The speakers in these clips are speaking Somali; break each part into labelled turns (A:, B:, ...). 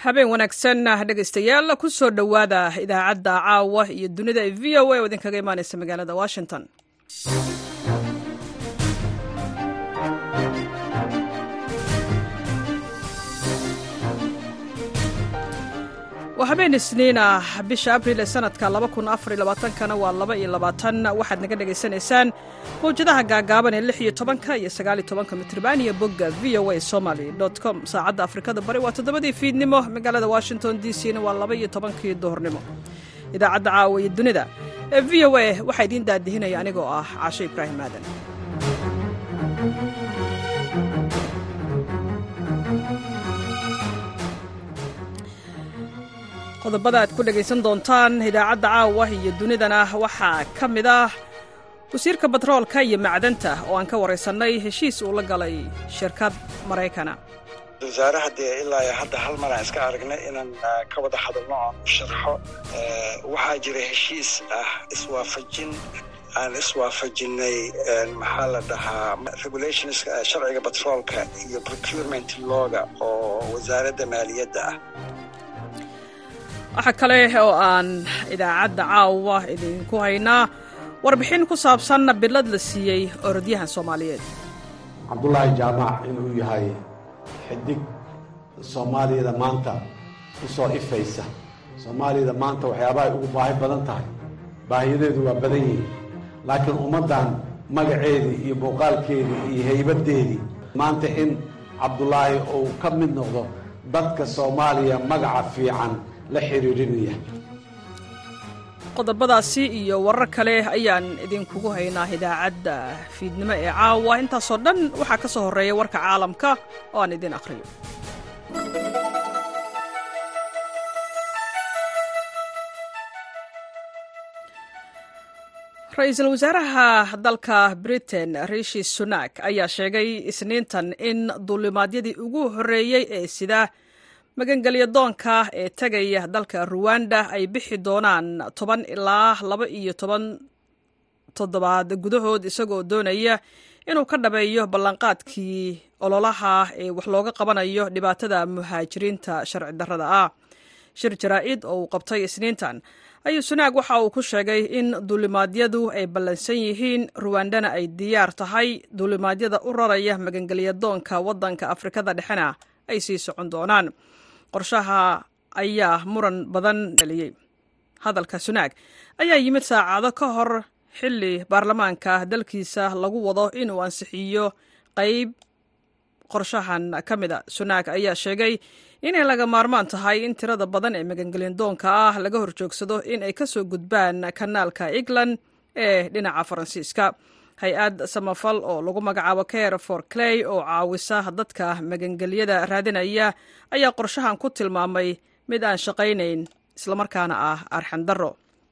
A: habeen wanaagsan dhegaystayaal ku soo dhowaada idaacadda caawa iyo dunida ee v o a oo idinkaga imaanaysa magaalada washington waa habeen isniin ah bisha abriil ee sanadka kana waa laba iyo labaatan waxaad naga dhegaysanaysaan mawjadaha gaagaaban ee lix iyo tobanka iyo sagaaliyo tobanka mitrban iyo bogga v o a somaly com saacadda afrikada bari waa toddobadii fiidnimo magaalada washington d c na waa laba iyo tobankii duhurnimo idaacadda caawa iyo dunida ee v o a waxaa idiin daadihinaya anigoo ah caashe ibraahim aadan qodobada aad ku dhegaysan doontaan idaacadda caawa iyo dunidana waxaa ka mid ah wasiirka batroolka iyo macdanta oo aan ka waraysannay heshiis uu la galay shirkad maraykana
B: wasaaraha dee ilaa hadda hal mar aan iska aragnay inaan ka wada hadalno oon u sharxo waxaa jira heshiis ah iswaafajin aan iswaafajinay maxaa la dhahaa regulations sharciga batroolka iyo procurement looga oo wasaaradda maaliyadda ah
A: waxaa kale oo aan idaacadda caawa idinku haynaa warbixin ku saabsan bilad la siiyey orodyahan soomaaliyeed
C: cabdulaahi jaamac inuu yahay xidig soomaaliyada maanta u soo ifaysa soomaaliyada maanta waxyaabahay ugu baahi badan tahay baahiyadeedu waa badan yihiin laakiin ummaddan magaceedii iyo muuqaalkeedii iyo haybaddeedii maanta in cabdulaahi uu ka mid noqdo dadka soomaaliya magaca fiican la xiriirinaya
A: qodobadaasi iyo warar kale ayaan idinkugu haynaa idaacadda fiidnimo ee caawa intaasoo dhan waxaa ka soo horreeya warka caalamka oo aan idin akhriyo ra-iisul wasaaraha dalka britain rishi sunak ayaa sheegay isniintan in duulimaadyadii ugu horreeyey ee sida magangelya doonka ee tegaya dalka ruwanda ay bixi doonaan toban ilaa laba iyo toban toddobaad gudahood isagoo doonaya inuu ka dhabeeyo ballanqaadkii ololaha ee wax looga qabanayo dhibaatada muhaajiriinta sharci darrada ah shir jaraa-id oo uu qabtay isniintan ayuu sunaag waxa uu ku sheegay in duulimaadyadu ay ballansan yihiin ruwandana ay diyaar tahay duulimaadyada u raraya magangelya doonka waddanka afrikada dhexena ay sii socon doonaan qorshaha ayaa muran badan dhaliyey hadalka sunaag ayaa yimid saacado ka hor xilli baarlamaanka dalkiisa lagu wado inuu ansixiyo qayb qorshahan ka mida sunaag ayaa sheegay inay laga maarmaan tahay in tirada badan ee magangelyandoonka ah laga horjoogsado in ay ka soo gudbaan kanaalka england ee dhinaca faransiiska hay-ad samafal oo lagu magacaabo care for clay oo caawisa dadka magangelyada raadinaya ayaa qorshahan ku tilmaamay mid aan shaqaynayn islamarkaana ah arxandaro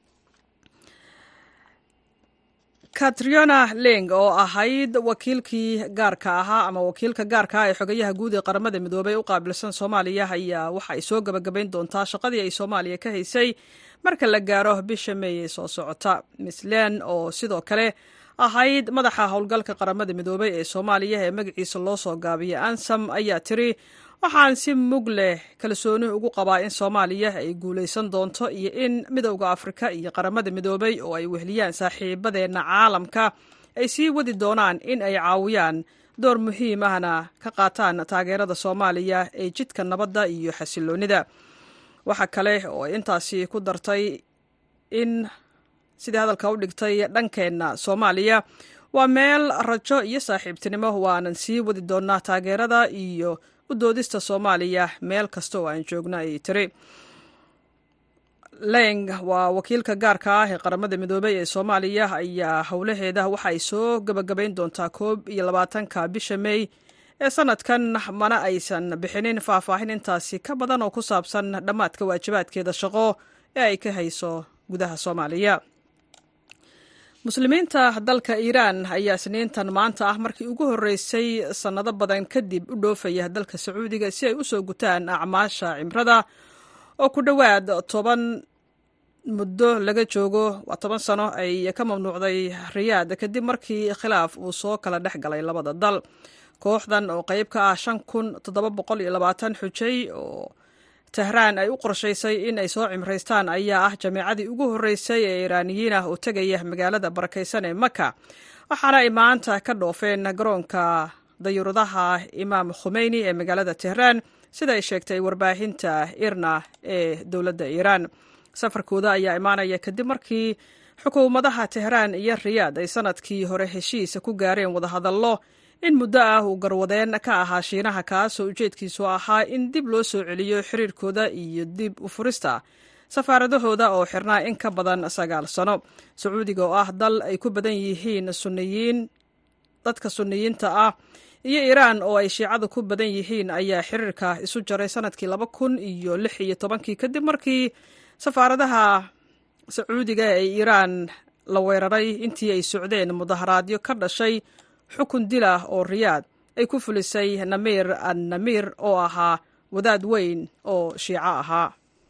A: katriona leng oo ahayd wakiilkii gaarka ahaa ama wakiilka gaarka ah ee xogayaha guud ee qaramada midoobey u qaabilsan soomaaliya ayaa waxa ay soo gabagabayn doontaa shaqadii ay soomaaliya ka haysay marka la gaaro bisha meey ee soo socota miss len oo sidoo kale ahayd madaxa howlgalka qaramada midoobey ee soomaaliya ee magaciisa loo soo gaabiyay ansam ayaa tiri waxaan si mug leh kalsooni ugu qabaa in soomaaliya ay guulaysan doonto iyo in midowda afrika iyo qaramada midoobey oo ay wehliyaan saaxiibadeenna caalamka ay sii wadi doonaan in ay caawiyaan door muhiim ahna ka qaataan taageerada soomaaliya ee jidka nabadda iyo xasiloonnida waxa kale oo ay intaasi ku dartay in sidii hadalka u dhigtay dhankeenna soomaaliya waa meel rajo iyo saaxiibtinimo waanan sii wadi doonaa taageerada iyo u doodista soomaaliya meel kasta oo aan joogno ayay tiri leng waa wakiilka gaarka ah ee qaramada midoobey ee soomaaliya ayaa howlaheeda waxa ay soo gabagabayn doontaa koob iyo labaatanka bisha mey ee sanadkan mana aysan bixinin faahfaahin intaasi ka badan oo ku saabsan dhammaadka waajibaadkeeda shaqo ee ay ka hayso gudaha soomaaliya muslimiinta dalka iiraan ayaa isniintan maanta ah markii ugu horreysay sannado badan kadib u dhoofaya dalka sacuudiga si ay u soo gutaan acmaasha cimrada oo ku dhowaad toban muddo laga joogo waa toban sano ay ka mamnuucday riyaad kadib markii khilaaf uu soo kala dhex galay labada dal kooxdan oo qayb ka ah shan kun toddoba boqol iyo labaatan xujay oo tehraan ay u qorshaysay in ay soo cimraystaan ayaa ah jameecadii ugu horreysay ee iiraaniyiin ah oo tegaya magaalada barakaysan ee maka waxaana ay maanta ka dhoofeen garoonka dayuuradaha imaam khumeyni ee magaalada tehraan sida ay sheegtay warbaahinta irna ee dowladda iiraan safarkooda ayaa imaanaya kadib markii xukuumadaha tehraan iyo riyaad ay sanadkii hore heshiis ku gaareen wadahadallo in muddo ah uu garwadeen ka ahaa shiinaha kaasoo ujeedkiisu ahaa in dib loo soo celiyo xiriirkooda iyo dib u furista safaaradahooda oo xirnaa in ka badan sagaal sano sacuudiga oo ah dal ay ku badan yihiin sunniyiin dadka sunniyiinta ah iyo iiraan oo ay shiicadu ku badan yihiin ayaa xiriirka isu jaray sanadkii laba kun iyo lix iyo tobankii kadib markii safaaradaha sacuudiga ee iiraan la weeraray intii ay socdeen mudaharaadyo ka dhashay xukun dil ah oo riyaad ay ku fulisay namiir an namiir oo ahaa wadaad weyn oo shiico ahaa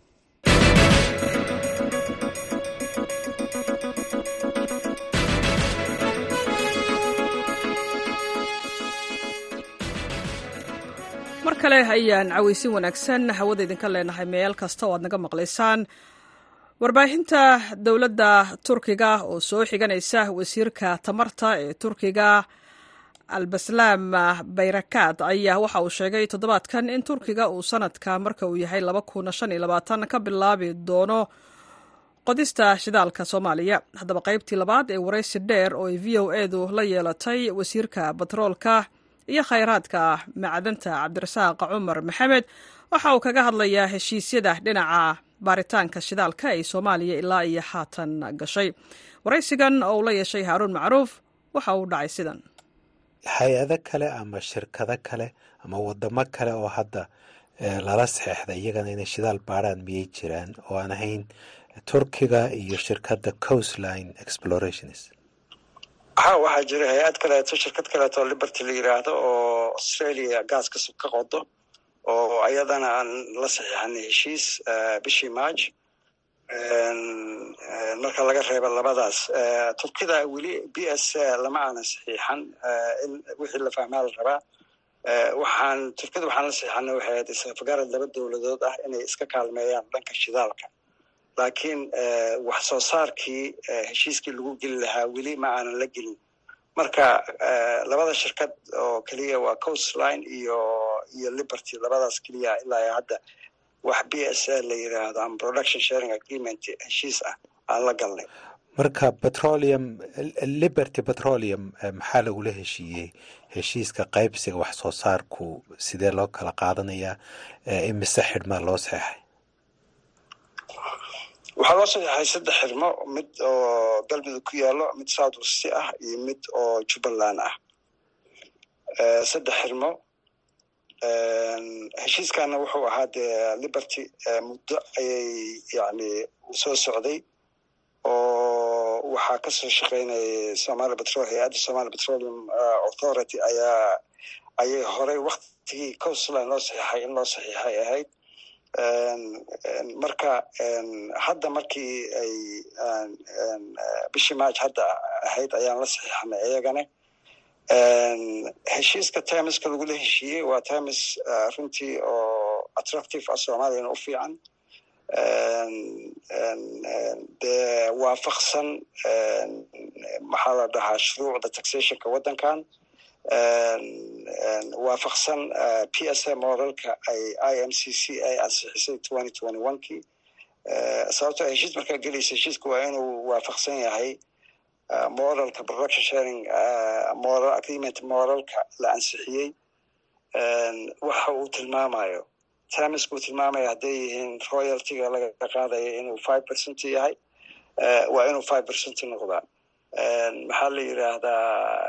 A: mar kale ayaan cawaysin wanaagsan hawada idinka leenahay meel kasta oo aad naga maqlaysaan warbaahinta dowladda turkiga oo soo xiganaysa wasiirka tamarta ee turkiga albaslaam bayrakad ayaa waxa uu sheegay toddobaadkan in turkiga uu sanadka marka uu yahay ka bilaabi doono qodista shidaalka soomaaliya haddaba qaybtii labaad ee waraysi dheer oo ay v o edu la yeelatay wasiirka batroolka iyo khayraadka macdanta cabdirasaaq cumar maxamed waxa uu kaga hadlayaa heshiisyada dhinaca baaritaanka shidaalka ay soomaaliya ilaa iyo haatan gashay waraysigan oo uu la yeeshay haaruun macruuf waxa uu dhacay sidan
D: hay-ado kale ama shirkado kale ama wadamo kale oo hadda lala saxeexda iyagana inay shidaal baaraan miyay jiraan oo aan ahayn turkiga iyo shirkadda coastline explorations
B: ha waxaa jira hay-ad kaleeto shirkad kaleeto liberty la yiraahdo oo australia gaaska ka qodo oo ayadana aan la saxiixanay heshiis bishii march marka laga reebo labadaas turkida weli b s lama aanan saxiixan in wixii la fahmaa la rabaa waxaan turkida waxaan la saxiixanay waxay ahayd isafgarad laba dowladood ah inay iska kaalmeeyaan dhanka shidaalka laakiin wax soo saarkii heshiiskii lagu geli lahaa weli ma aanan la gelin marka labada shirkad oo keliya waa coastline iyo iyo liberty labadaas keliya ilaa hadda wax b s a la yiraahdo ama production sharing agreement heshiis ah aan la galnay
D: marka petroleum liberty petroleum maxaa lagula heshiiyey heshiiska qaybsiga wax soo saarku sidee loo kala qaadanayaa imise xidhmaa loo saxeexay
B: waxaa loo saxeexay saddex xirmo mid oo galmudug ku yaalo mid south west ah iyo mid oo jubbaland ah saddex xirmo heshiiskana wuxuu ahaa dee liberty muddo ayay yani soo socday oo waxaa kasoo shaqeynayay somalia petrol hay-adda somalia petroleum authority ayaa ayay horey waktigii coastline loo saxiixay in loo saxiixay ahayd marka hadda markii ay bishii march hadda ahayd ayaan la saxiixanay iyagana heshiiska timeska lagula heshiiyey waa times runtii oo attractive ah soomaaliyana u fiican dee waafaqsan maxaa la dhahaa shuruucda taxationka waddankan waafaqsan p s a moralka ay i m c c ay ansixisay twenty twenty one kii sababtoo heshiis markaa gelaysa heshiiska waa inuu waafaqsan yahay moralka production sharing moral agreement moralka la ansixiyey waxa uu tilmaamayo timisku tilmaamaya hadday yihiin royaltyga laga qaadaya inuu five percent yahay waa inuu five percent noqdaa maxaa la yiraahdaa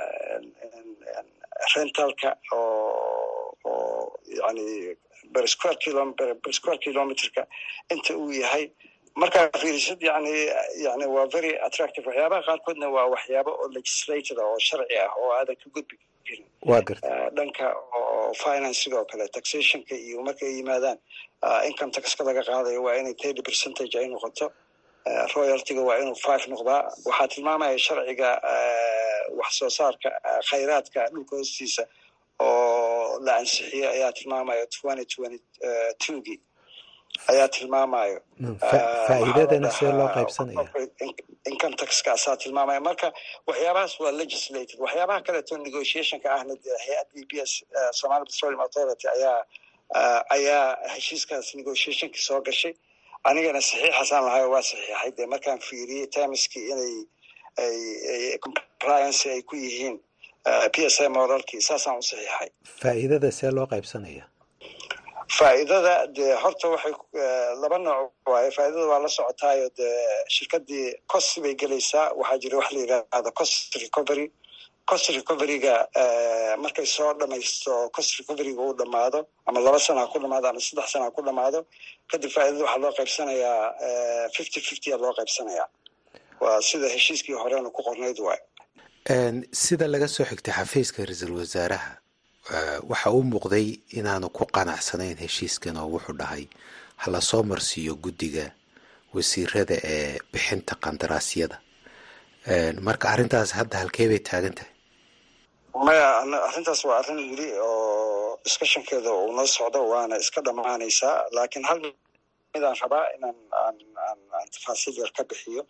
B: rentalka oo oo yani ber square kilo ber square kilometerka inta uu yahay markaa fiirisad yani yani waa very attractive waxyaabaha qaarkoodna waa waxyaabo oo legislated oo sharci ah oo aadan ka gudbi karin
D: waa garta
B: dhanka oo finance sidoo kale taxationka iyo markay yimaadaan income taxka laga qaadayo waa inay thirty percentage ay noqoto royaltyga waa inuu five noqdaa waxaa tilmaamaya sharciga wax soo saarka khayraadka dhulka hoostiisa oo la ansixiyey ayaa tilmaamaya twenty twenty twogii ayaa tilmaamayo
D: faa'iidadana see loo qaybsanaya
B: income taxkaasaa tilmaamaya marka waxyaabahaas waa legislated waxyaabaha kaleeto negotiationka ahna dee hay-adda e b s somali petroleum authority ayaa ayaa heshiiskaas negotiationka soo gashay anigana saxiixaasaan lahayo waa saxiixay dee markaan fiiriyey termiskii inay ay compliance ay ku yihiin p s a moralkii saasaan u saxiixay
D: faa'iidada see loo qaybsanaya
B: faa'iidada dee horta waxay laba nooc waaye faa'iidada waa la socotaayo dee shirkadii cost bay gelaysaa waxaa jira wax la yidhaahdo cost recovery cost recoveryga markay soo dhamaysto cost recoveryga uu dhamaado ama laba sana ha ku dhamaado ama saddex sana ha ku dhamaado kadib faa'iidada waxaa loo qaybsanayaa fifty fifty a loo qaybsanayaa waa sida heshiiskii horena ku qornayd waay
D: sida laga soo xigtay xafiiska ra-iisul wasaaraha waxa uu muuqday inaanu ku qanacsanayn heshiiskan oo wuxuu dhahay hala soo marsiiyo guddiga wasiirada ee bixinta qandaraasyada marka arrintaas hadda halkee bay taagan tahay
B: maya arrintaas waa arrin weli oo discussionkeeda uu noo socdo waana iska dhammaanaysaa laakiin hal midaan rabaa inaan aan aan aan tafaasiil yar ka bixiyo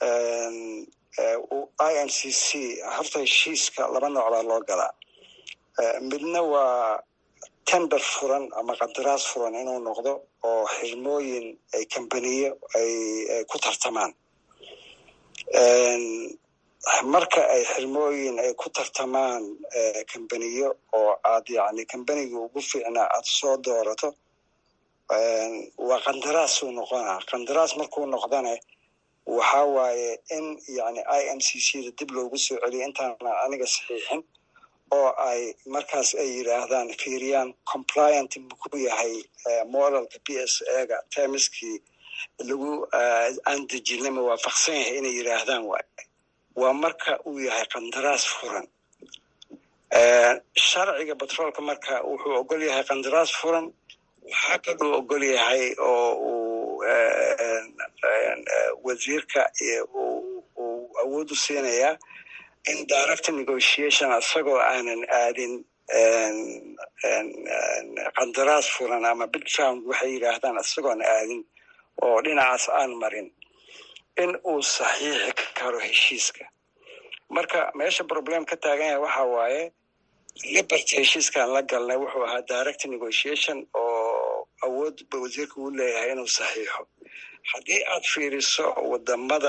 B: i n c c horta heshiiska laba nooc baa loo galaa midna waa tender furan ama qandaraas furan inuu noqdo oo xirmooyin ay kambaniyo ay ku tartamaan marka ay xirmooyin ay ku tartamaan kambaniyo oo aad yani kambaniga ugu fiicnaa aad soo doorato waa qandaraasuu noqonaa qandaraas markuu noqdane waxa waaye in yani i m c c da dib loogu soo celiyo intaana aniga saxiixin oo ay markaas ay yidhaahdaan fiiriyaan compliant muku yahay moralka p s ega termiskii lagu aan dejinay ma waafaqsan yahay inay yidhaahdaan waay waa marka uu yahay qandaraas furan sharciga batroolka marka wuxuu ogol yahay qandaraas furan waxaa kaluu ogol yahay oo uu wasiirka uu awood u siinayaa in direct negotiation isagoo aanan aadin qandaraas furan ama bidround waxay yidhaahdaan isagoon aadin oo dhinacaas aan marin in uu saxiixi karo heshiiska marka meesha problem ka taagan yahay waxa waaye liberty heshiiskaan la galnay wuxuu ahaa direct negotiation oo awood ba wasiirka uu leeyahay inuu saxiixo haddii aad fiiriso wadamada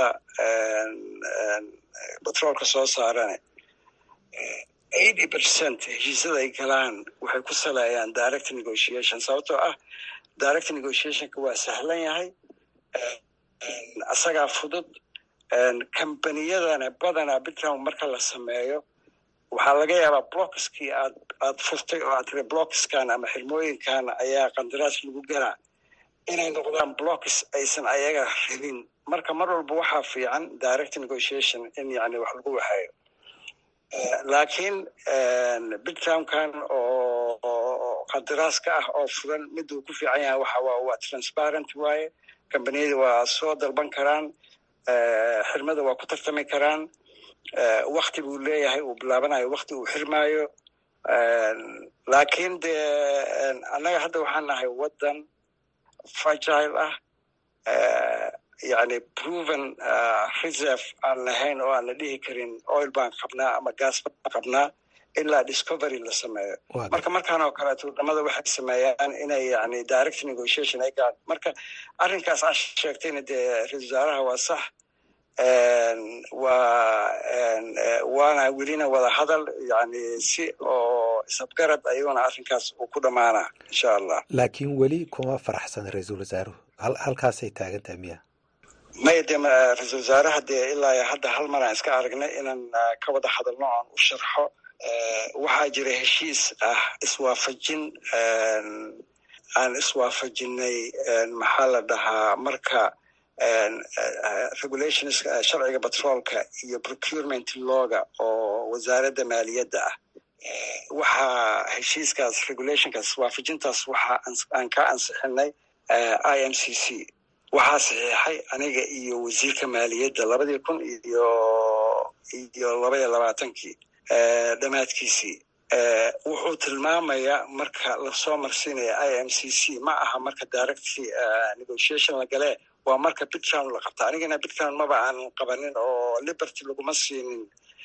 B: batroolka soo saarane eighty percent heshiisyada ay galaan waxay ku saleeyaan direct negotiation sababtoo ah direct negotiationka waa sahlan yahay isagaa fudud kambaniyadana badanaa bitrown marka la sameeyo waxaa laga yaabaa blockskii aad aad furtay oo aad tiri blockskan ama xirmooyinkan ayaa qandaraas lagu galaa inay noqdaan blocks aysan ayaga rabin marka mar walba waxaa fiican direct negotiation in yani wax lagu waxeeyo laakiin bittownkan oo qandaraaska ah oo furan mid uu ku fiican yahay waxa waa waa transparent waaye kambaniyada waa soo dalban karaan xirmada waa ku tartami karaan wakti buu leeyahay uu bilaabanayo wakti uu xirmaayo laakiin dee annaga hadda waxaan nahay waddan fragile ah yani proven reserve aan lahayn oo aan la dhihi karin oil baan qabnaa ama gas baan qabnaa ilaa discovery la sameeyo marka markaan oo kaleeto wadamada waxay sameeyaan inay yani direct negotiation ay galaan marka arrinkaas aa sheegtayna dee ra-isul wasaaraha waa sax waa waana welina wada hadal yani si oo isabgarad ayuuna arrinkaas uu ku dhammaanaa insha allah
D: laakiin weli kuma faraxsan ra-iisul wasaaruhu halkaasay taagan tahay miya
B: maya dee ra-isul wasaaraha dee ilaa hadda hal mar aan iska aragnay inaan ka wada hadalno aan u sharxo waxaa jira heshiis ah iswaafajin aan iswaafajinay maxaa la dhahaa marka regulations sharciga batroolka iyo procurement looga oo wasaaradda maaliyadda ah waxaa heshiiskaas regulationkaas waafajintaas waxaa aan ka ansixinay i m c c waxaa saxiixay aniga iyo wasiirka maaliyadda labadii kun iyo iyo laba iyo labaatankii dhammaadkiisii wuxuu tilmaamayaa marka lasoo marsiinaya i m c c ma aha marka direct negotiation la galee waa marka bitcown la qabta anigana bitcown maba aan qabanin oo liberty laguma siinin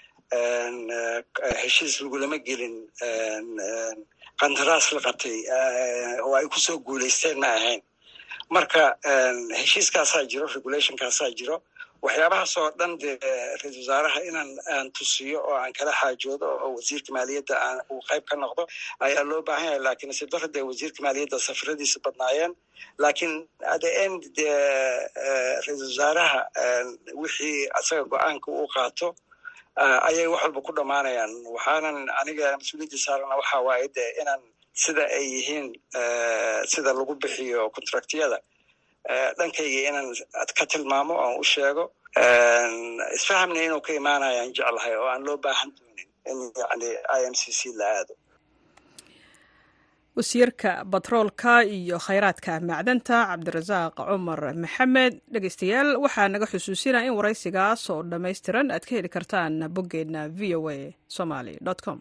B: heshiis lagulama gelin qandaraas la qabtay oo ay kusoo guulaysteen ma ahayn marka heshiiskaasaa jiro regulationkaasaa jiro waxyaabahaas oo dhan dee ra-isul wasaaraha inaan aan tusiyo oo aan kala xaajoodo oo wasiirka maaliyadda aan uu qayb ka noqdo ayaa loo baahan yahay lakin nasiib daro dee wasiirka maaliyadda safaradiisa badnaayeen lakin the end dee ra-isul wasaaraha wixii asaga go-aanka uu qaato ayay wax walba ku dhammaanayaan waxaanan aniga mas-uuliyadda saarana waxa waaye de inaan sida ay yihiin sida lagu bixiyo contractyada dhankayga inaan ka tilmaamo oan u sheego isfahamna inuu ka imaanayaan jeclahay oo aan loo baahan doonin in yani i m c c la aado
A: wasiirka batroolka iyo khayraadka macdanta cabdirasaaq cumar maxamed dhegeystayaal waxaa naga xusuusinaya in waraysigaas oo dhammaystiran aad ka heli kartaan boggeenna v o a somaly com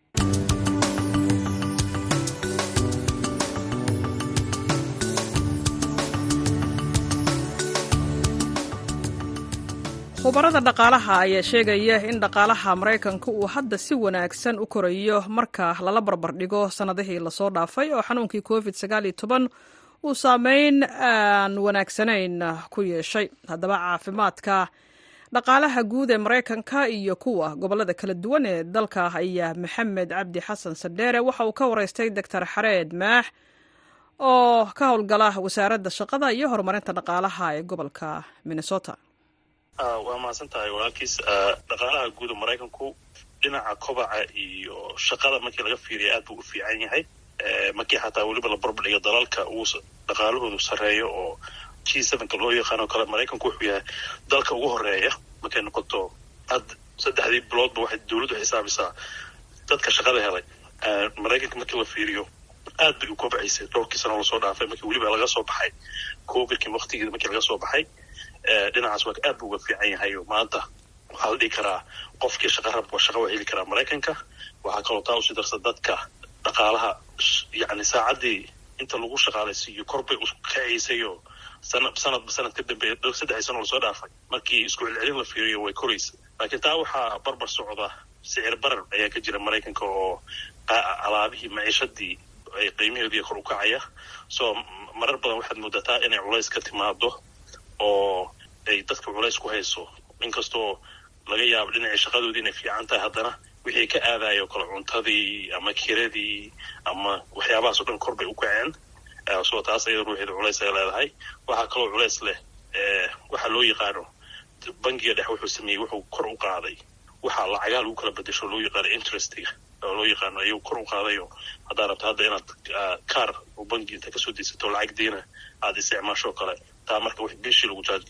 A: khubarada dhaqaalaha ayaa sheegaya in dhaqaalaha maraykanka uu hadda si wanaagsan u korayo marka lala barbardhigo sannadihii lasoo dhaafay oo xanuunkii covid sagaal iyo toban uu saameyn aan wanaagsanayn ku yeeshay haddaba caafimaadka dhaqaalaha guud ee maraykanka iyo kuwa gobollada kala duwan ee dalka ayaa maxamed cabdi xasan sadheere waxa uu ka waraystay doctor xareed maax oo ka howlgala wasaaradda shaqada iyo horumarinta dhaqaalaha ee gobolka minnesota
E: waa mahadsan tahay walaalkiis dhaqaalaha guuda maraykanku dhinaca kobaca iyo shaqada markii laga fiiriya aad buu u fiican yahay markii xataa weliba la barbadhigo dalalka uu dhaqaalahoodu sarreeyo oo g sevenka loo yaqaano kale maraykanku wuxuu yahay dalka ugu horeeya markay noqoto had saddexdii biloodba waxay dowladdu xisaabisaa dadka shaqada helay maraykanka markii la fiiriyo aad bay u kobcaysay dhowrkii sano lasoo dhaafay markii weliba laga soo baxay covidkii waktigeeda markii laga soo baxay dhinacaas waa aad buu uga fiican yahay maanta waxaa la dhihi karaa qofkii shaqa rabwa shaqa waa heli karaa maraykanka waxaa kaloo taa usii darsa dadka dhaqaalaha yani saacaddii inta lagu shaqaalaysiiyo korbay u kacaysayoo sana sanadba sanad ka dambeeya saddexdii sano lasoo dhaafay markii isku celcelin la fiiriyo way koraysa laakiin taa waxaa barbar socda sicir barar ayaa ka jira maraykanka oo alaabihii maciishadii ay qiimaheedii kor u kacaya soo marar badan waxaad moodataa inay culays ka timaado oo ay dadka culays ku hayso inkastoo laga yaabo dhinacii shaqadoodii inay fiican tahay haddana wixii ka aadayo kale cuntadii ama kiradii ama waxyaabahaas o dhan kor bay u kaceen soo taas ayada ruuxeeda culays ay leedahay waxaa kaloo culays leh waxaa loo yaqaano bangiga dhex wuxuu sameeyey wuxuu kor u qaaday waxaa lacagaa lagu kala bedesho loo yaqaano interestiga oo loo yaqaano ayuu kor u qaadayo haddaa rabto hadda inaad kaar oo bangi inta kasoo daysato lacag diina aada isticmaasho kale taa marka w bishii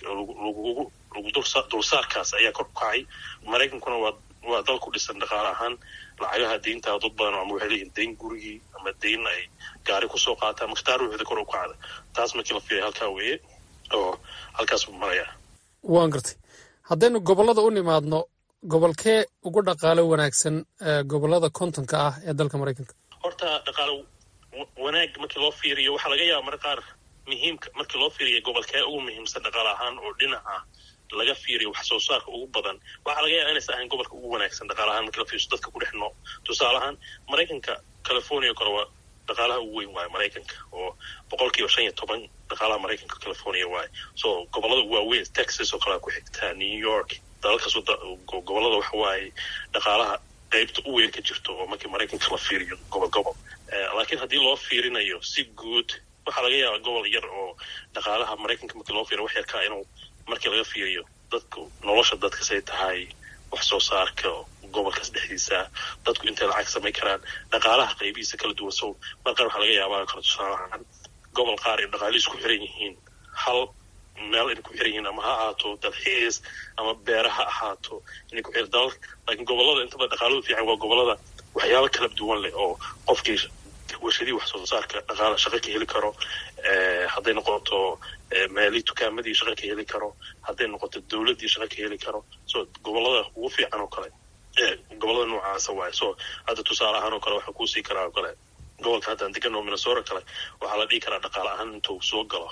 E: lagu lagu dulsaarkaas ayaa kor u kacay maraykankuna waa waa dal ku dhisan dhaqaale ahaan lacagaha deynta dad badan ama waxay leeyihin deyn gurigii ama deyn ay gaari kusoo qaataan marka taa ruuxeeda kor u kacda taas markii la fiiray halkaa weeye oo halkaas buu marayaa
F: waan gartay haddaynu gobollada u nimaadno gobolkee ugu dhaqaalo wanaagsan gobollada kontonka ah ee dalka maraykanka
E: horta dhaqaalo wanaag markii loo fiiriyo waxaa laga yaaba mar qaar muhiimka markii loo fiiriya gobolkee ugu muhiimsan dhaqaale ahaan oo dhinaca laga fiiriyo wax soo saarka ugu badan waxaa laga yaaba inaysa ahayn gobolka ugu wanaagsan dhaqaale ahaan markii la fiiriso dadka ku dhex noo tusaale ahaan maraykanka california kale waa dhaqaalaha ugu weyn waaye maraykanka oo boqol kiiba shan iyo toban dhaqaalaha maraykanka california waaye so gobollada waaweyn texas oo kalea ku xigtaa new york dalalkaas gobollada waxa waaye dhaqaalaha qaybta u weyn ka jirto oo markii maraykanka la fiiriyo gobol gobol laakiin haddii loo fiirinayo si guud waxaa laga yaabaa gobol yar oo dhaqaalaha maraykanka markii loo fiiriyo wax yarkaa inuu markii laga fiiriyo dadku nolosha dadkasay tahay wax soo saarka gobolkaas dhexdiisa dadku intay lacag samayn karaan dhaqaalaha qaybihiisa kala duwan so mar qaar waxaa laga yaabaa kala tusaalahaan gobol qaar ay dhaqaali isku xiran yihiin hal meel inay ku xiran yihiin ama ha ahaato dalxiis ama beera ha ahaato inay ku xiran dalal laakiin gobollada intaba dhaqaaladu fiican waa gobollada waxyaaba kala duwan leh oo qofkii warshadii wax soo saarka dhaqaala shaqo ka heli karo hadday noqoto meelii tukaamadii shaqo ka heli karo hadday noqoto dowladdii shaqo ka heli karo so gobollada ugu fiican oo kale gobolada noocaasa waaye so hadda tusaale ahaan oo kale waxaa kuusii karaa oo kale gobolka haddaan degan oo minnesota kale waxaa la dhihi karaa dhaqaale ahaan intuu soo galo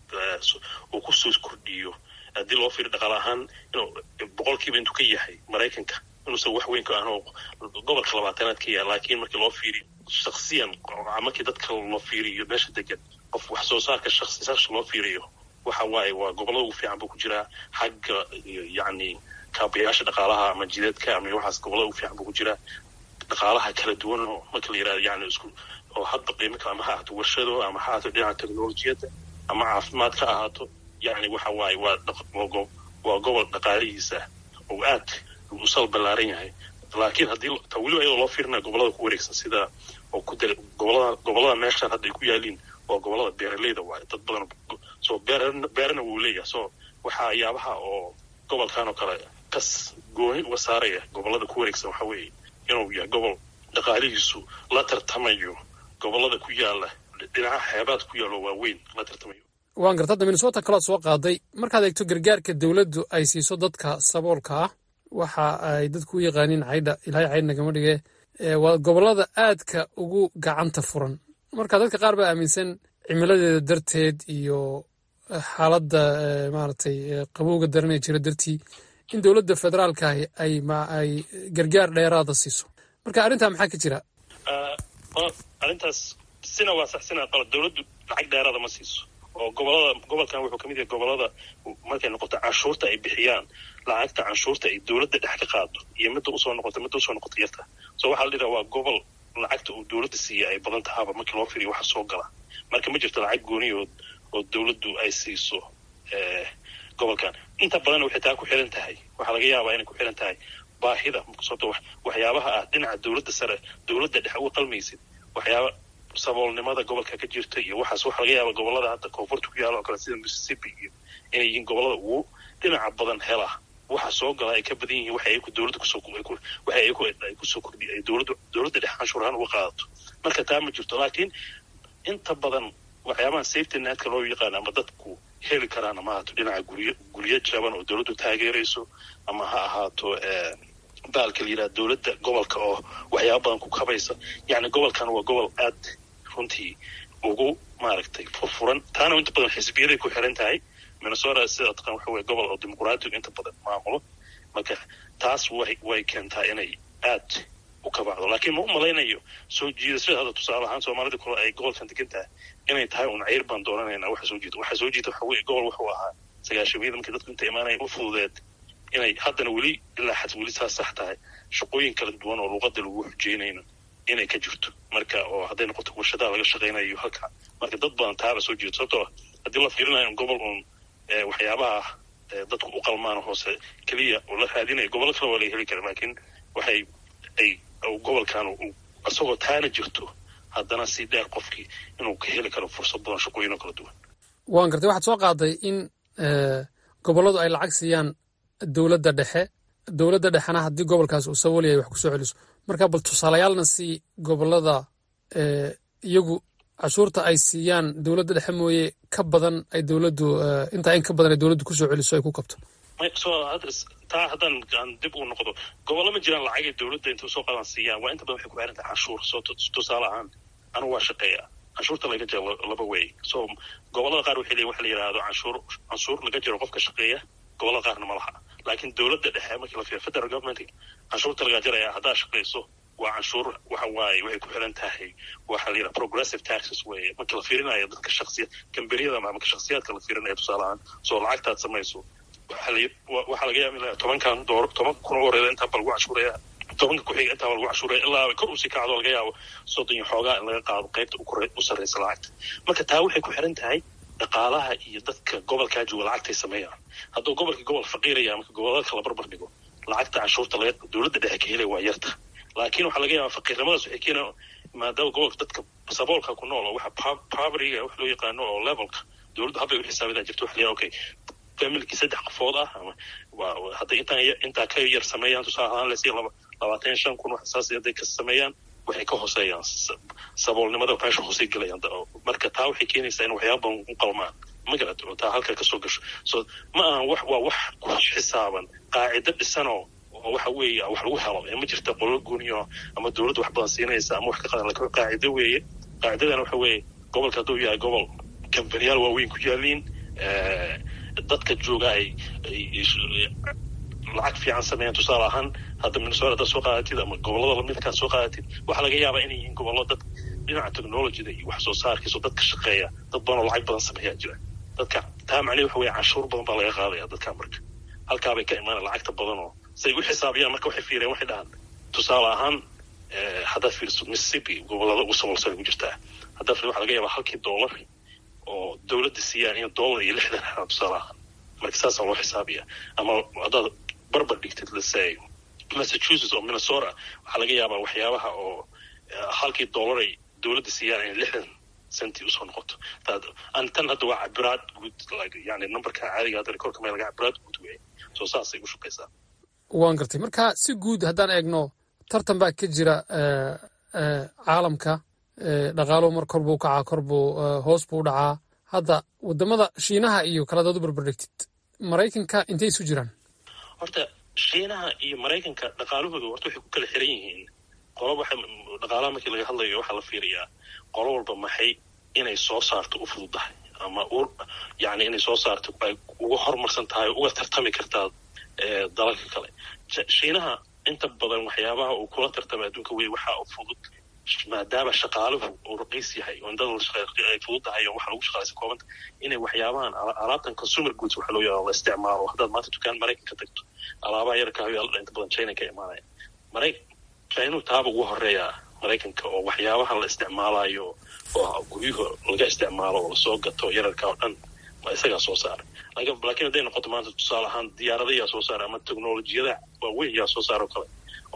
E: uu kusoo kordhiyo haddii loo fiiriyo dhaqaale ahaan inuu boqolkiiba intuu ka yahay maraykanka inuusan wax weyn ka ahan oo gobolka labaatanaad ka yahay laakiin markii loo fiiriyo shaksiyan markii dadka loo fiiriyo meesha degan qof wax soo saarka shaksi shaksi loo fiiriyo waxa waaye waa gobolada ugu fiican buu ku jiraa xagga yacni kaabayaasha dhaqaalaha ama jideedka ama waxaas gobolada ugu fiican buu ku jiraa dhaqaalaha kala duwan oo marka la yirahdo yani isku oo hadda qiimo kale ama ha ahaato warshado ama ha ahaato dhinaca teknolojiyadda ama caafimaad ka ahaato yani waxa waaye waa waa gobol dhaqaalihiisa oo aad u sal ballaaran yahay laakiin haddii ta weliba iyadoo loo fiirina gobolada ku wareegsan sida oo ku dal gobolada gobolada meeshaan hadda ay ku yaaliin waa gobolada beeraleyda waaye dad badan soo beer beerana wuu leeyahay so waxaa yaabaha oo gobolkan oo kale kas gooni uga saaraya gobolada ku wareegsan waxa weeye inuu yahay gobol dhaqaalihiisu la tartamayo gobolada ku yaala dhinaca xeebaad ku yaalo waaweyn la tartamayo
F: waan garta hadda minnesota kalood soo qaaday markaad eegto gargaarka dowladdu ay siiso dadka saboolka ah waxa ay dadku u yaqaaniin caydha ilaahay caydh nagama dhige waa gobollada aadka ugu gacanta furan marka dadka qaar baa aaminsan cimiladeeda darteed iyo xaaladda maaragtay qabowga daranee jira dartii in dowladda federaalkaahi ay ay gargaar dheeraada siiso marka arrintaa maxaa ka jira
E: arrintaas sina waa sax sina qalad dowladdu lacag dheeraada ma siiso oo gobolada gobolkan wuxuu kamid yahay gobolada markay noqoto canshuurta ay bixiyaan lacagta canshuurta ay dowladda dhex ka qaado iyo midda usoo noqoto midda usoo noqoto yarta so waxaa la dhihaa waa gobol lacagta uu dowladda siiya ay badan tahaaba markii loo firiyo waxa soo gala marka ma jirto lacag gooniyood oo dowladdu ay siiso gobolkan inta badan waxay taa ku xiran tahay waxaa laga yaabaa inay ku xiran tahay baahida sababto waxyaabaha ah dhinaca dowladda sare dowladda dhex uga qalmaysid waxyaaba saboolnimada gobolka ka jirta iyo waxaas waxaa laga yaaba gobolada hadda koonfurta ku yaala oo kale sida mississippi iyo inay yihiin gobolada ugu dhinaca badan hela waxa soo gala ay ka badan yihiin waxa ay ku dowladda kusoo waxa ay ku ay kusoo kordhi ay dowladda dowladda dhex canshuur ahaan uga qaadato marka taa ma jirto laakiin inta badan waxyaabaha safety netka loo yaqaan ama dadku heli karaan ama ahaato dhinaca guryo guryo jaban oo dowladdu taageerayso ama ha ahaato baalka la yidhaha dowladda gobolka oo waxyaaba badan ku kabaysa yacni gobolkan waa gobol aad runtii ugu maaragtay furfuran taana inta badan xisbiyaday ku xiran tahay minnesota sida taqaan waxa weye gobol oo dimuqraatigu inta badan maamulo marka taas way way keentaa inay aad u kabacdo laakiin ma u malaynayo soo jiidashada hadda tusaale ahaan soomaalida kale ay gobolkan degan tahay inay tahay un ceyr baan doonanaynaa waxa soo jiida waxa soo jiida waxa weye gobol wuxuu ahaa sagaashamiyada markii dadku inta imaanaya u fududeed inay haddana weli ilaa xad weli saas sax tahay shaqooyin kala duwan oo luuqada lagu xujeynayno inay ka jirto marka oo hadday noqoto warshadaha laga shaqaynayo halka marka dad badan taaba soo jeedo sababtoo haddii la fiirinayo gobol uun waxyaabaha dadku u qalmaan hoose keliya oo la raadinayo gobollo kale waa laga heli kara laakiin waxay ay gobolkan isagoo taana jirto haddana si dheer qofkii inuu ka heli karo fursad badan shaqooyin oo kala duwan
F: waan gartay waxaad soo qaaday in gobolladu ay lacag siiyaan dowladda dhexe dowladda dhexena haddii gobolkaas uu sabool yahay wax kusoo celiso marka bal tusaalayaalna si gobollada iyagu cashuurta ay siiyaan dowladda dhexe mooye ka badan ay dowladdu intaa in ka badan ay dowladdu kusoo celiso ay ku kabto
E: taa haddaan aan dib u noqdo gobollo ma jiraan lacagay dowladda inta soo qadan siiyaan waa inta badan waxay ku xiran tahay canshuur soo tusaale ahaan anigu waa shaqeeya canshuurta laga jiro laba wey so gobollada qaar waxay leeyihin waxa la yidhaahdo canshuur canshuur laga jiro qofka shaqeeya gobollada qaarna ma laha laakiin dowladda dhexe markii la fiiriyo federal government canshuurta laga jaraya haddaa shaqayso waa canshuur waxa waaye waxay ku xiran tahay waxa la yidhaha progressive taxes weeye markii la fiirinayo dadka shaksiya kamberiyada ama marka shaksiyaadka la fiirinayo tusaale ahaan soo lacagtaad samayso waxaa laga yaaba in tobankan door toban kun oo horeeda intaa ba lagu cashuuraya tobanka ku-xiga intaa ba lagu cashuuraya ilaa kor usii kacdo laga yaabo soddon iyo xoogaa in laga qaado qaybta u sarreysa lacagta marka taa waxay ku xiran tahay dhaqaalaha iyo dadka gobolkaa jooga lacagtay sameeyaan hadduu gobolka gobol faqiiraya marka gobolada kala barbar dhigo lacagta canshuurta laga dowladda dhexe ka helaya waa yarta laakiin waxaa laga yaaba faqiirnimadaas waxay keenaa maadaama gobolka dadka saboolka ku nool oo waxa povertyga wax loo yaqaano oo levelka dowladdu habbay u xisaabidaa jirto waxa la yaha okay familkii saddex qofood ah ama hadday intaa intaa ka yar sameeyaan tusaale ahaan lasiya laba labaatan shan kun wax saas hadday ka sameeyaan waxay ka hooseeyaan saboolnimada meesha hoosey gelayaan marka taa waxay keenaysaa in waxyaaba badan u qalmaan magarad oo taa halka kasoo gasho so ma ahan wax waa wax ku xisaaban qaacido dhisanoo oo waxa weeye wax lagu helo ma jirta qolo gooniyo ama dowladda wax badan siinaysa ama wax ka qadan lakin qaacido weeye qaacidadana waxa weeye gobolka hadduu yahay gobol kambaniyaal waaweyn ku yaaliin dadka jooga ay lacag fiican sameeyaan tusaale ahaan hadda minnesota haddaad soo qaadatid ama gobollada lamidkaad soo qaadatid waxaa laga yaabaa inay yihiin gobollo dad dhinaca technologyda iyo wax soo saarkiiso dadka shaqeeya dad badan oo lacag badan sameeyaa jira dadka taa macnihi waxa weeye canshuur badan baa laga qaadaya dadka marka halkaabay ka imaanaya lacagta badan oo say u xisaabiyaan marka waxay fiireen waxay dhahaan tusaale ahaan haddaad fiiriso mississippi gobollada ugu sabolsan ku jirtaa haddaad fiiriso waxa laga yaabaa halkii dollar oo dowladda siiyaan in dollar iyo lixdan xaraa tusaale ahaan marka saasaa loo xisaabiya ama haddaad barbar dhigtid lasay massachusetts oo minnesota waxaa laga yaabaa waxyaabaha oo halkii dollar ay dowladda siiyaan in lixdan centi usoo noqoto tan hadda waa cabiraad guud yani numberka caadiga hadda rekoorka meel laga cabiraad guud wey soo saasay u shaqaysaa
F: waan gartay marka si guud haddaan eegno tartan baa ka jira caalamka dhaqaaluhu mar kor buu kacaa kor buu hoos buu dhacaa hadda wadamada shiinaha iyo kaladood u barbardhigtid maraykanka intay isu jiraan
E: horta shiinaha iyo maraykanka dhaqaalahooda horta waxay ku kala xiran yihiin qolo waxa dhaqaalaha markii laga hadlayo waxaa la fiiriyaa qolo walba maxay inay soo saarto u fududahay ama yani inay soo saarto ay uga horumarsan tahay uga tartami kartaa dalalka kale shiinaha inta badan waxyaabaha uu kula tartama adduunka wey waxaa u fudud maadaama shaqaaluhu uu raqiis yahay oo indada ay fudud tahay oo waxa lagu shaqaalaysa koobanta inay waxyaabahan alaabtan consumer goods waxa loo yaqaano la isticmaalo haddaad maanta dukaan maraykanka tagto alaabaha yarka hayo inta badan china ka imaanaya maray china taaba ugu horeeyaa maraykanka oo waxyaabaha la isticmaalayo oo guryuhu laga isticmaalo oo lasoo gato yararka oo dhan ma isagaa soo saara laakiin hadday noqoto maanta tusaale ahaan diyaarada yaa soo saara ama teknolojiyada waaweyn yaa soo saara oo kale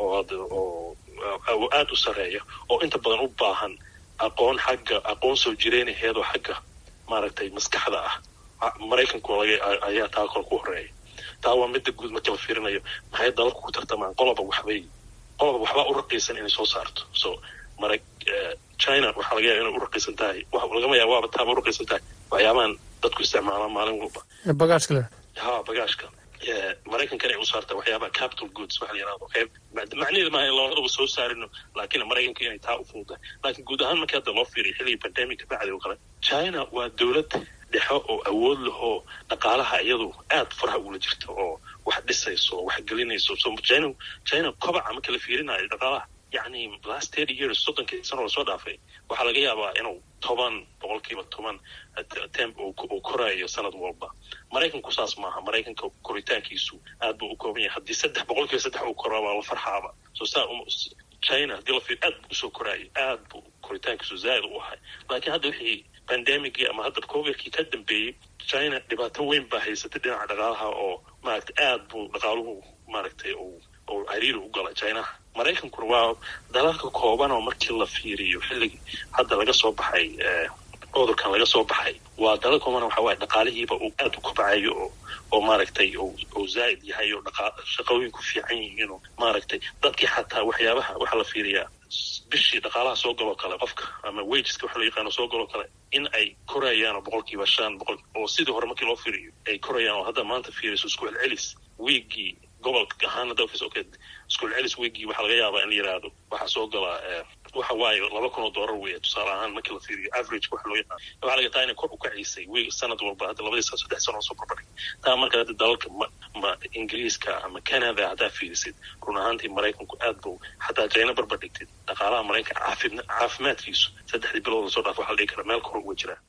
E: oo oo aada u sareeya oo inta badan u baahan aqoon xagga aqoon soo jireynaheedoo xagga maaragtay maskaxda ah maraykanku ayaa taa kor ku horeeya taa waa midda guud marka la fiirinayo maxay dalalku ku tartamaan qoloba waxbay qoloba waxbaa u raqiisan inay soo saarto so mara china waxaa laga yaaba inay u raqiisan tahay lagama yaaba waaba taaba u raqiisan tahay waxyaabahan dadku isticmaalaan maalin walba
F: bagaashka le
E: ha bagaashka maraykankana ay u saartaa waxyaabaha capital goods waxa la yirahdo qayb macnaheedu maaha in labadaba soo saarino laakiin maraykanka inay taa u fududahay laakiin guud ahaan markii hadda loo fiiriyo xilligii pandemica bacdi oo kale china waa dowlad dhexe oo awood lahoo dhaqaalaha iyadu aad faraha ugula jirta oo wax dhisayso oo wax gelinayso so china china kobaca marka la fiirinayo dhaqaalaha yacni last thirty years soddonkii sano lasoo dhaafay waxaa laga yaabaa inuu toban boqolkiiba toban temp uu korayo sanad walba maraykanku saas maaha maraykanka koritaankiisu aad buu u kooban yahay haddii saddex boqolkiiba saddex uu koraa waa la farxaaba so saa china haddii la fiir aad buu usoo koraayay aad buu koritaankiisu zaa'id u ahay laakiin hadda wixii pandemicii ama hadda covidkii ka dambeeyey china dhibaato weyn baa haysatay dhinaca dhaqaalaha oo maaragtay aad buu dhaqaaluhu maaragtay uu oo cariiri u gala chinaha maraykankuna waa dalalka kooban oo markii la fiiriyo xilligii hadda laga soo baxay cudurkan laga soo baxay waa dalal kooban waxa waaye dhaqaalihiiba uu aad u kobcayo oo oo maaragtay uu zaa'id yahay oo dhaqa shaqooyinku fiican yihiin oo maaragtay dadkii xataa waxyaabaha waxaa la fiiriyaa bishii dhaqaalaha soo galoo kale qofka ama wageska waxa loo yaqaano soo galoo kale in ay korayaan oo boqolkiiba shan boqol oo sidii hore markii loo fiiriyo ay korayaan oo hadda maanta fiiriso isku celcelis wiigii gobolka ahaana dalkiis okay isku celcelis wiigii waxaa laga yaabaa in la yidhaahdo waxaa soo galaa waxa waaye laba kun oo doolar weeye tusaale ahaan markii la fiiriyo average waxa loo yaqaan waxaa laga taa inay kor u kacisay wiig sanad walba hadda labadii sano saddex sano soo barbardhig taa marka hadda dalalka ma ma ingiriiska ama canada haddaa fiirisid run ahaantii maraykanku aad buu xataa china barbardhigtid dhaqaalaha maraykanka caafim caafimaadkiisu saddexdii bilood lasoo dhaaf waxa la dhihi karaa meel kor uga jiraa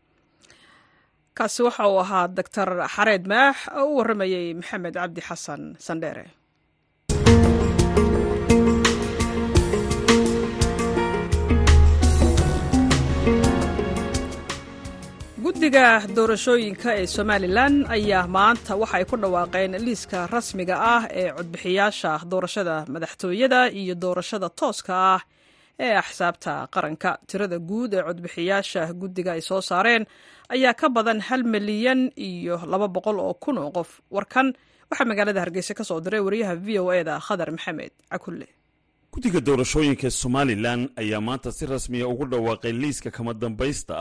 A: kaasi waxa uu ahaa doctor xareed maax oo u warramayey maxamed cabdi xasan sandheere guddiga doorashooyinka ee somalilan ayaa maanta waxa ay ku dhawaaqeen liiska rasmiga ah ee codbixiyaasha doorashada madaxtooyada iyo doorashada tooska ah ee axsaabta qaranka tirada guud ee codbixiyaasha guddiga ay soo saareen ayaa ka badan hal milyan iyo laba boqol oo kun oo qof warkan waxaa magaalada hargeysa ka soo diray wariyaha v o e da khadar maxamed cakulle
G: guddiga doorashooyinka somalilan ayaa maanta si rasmiya ugu dhawaaqay liiska kama dambaysta ah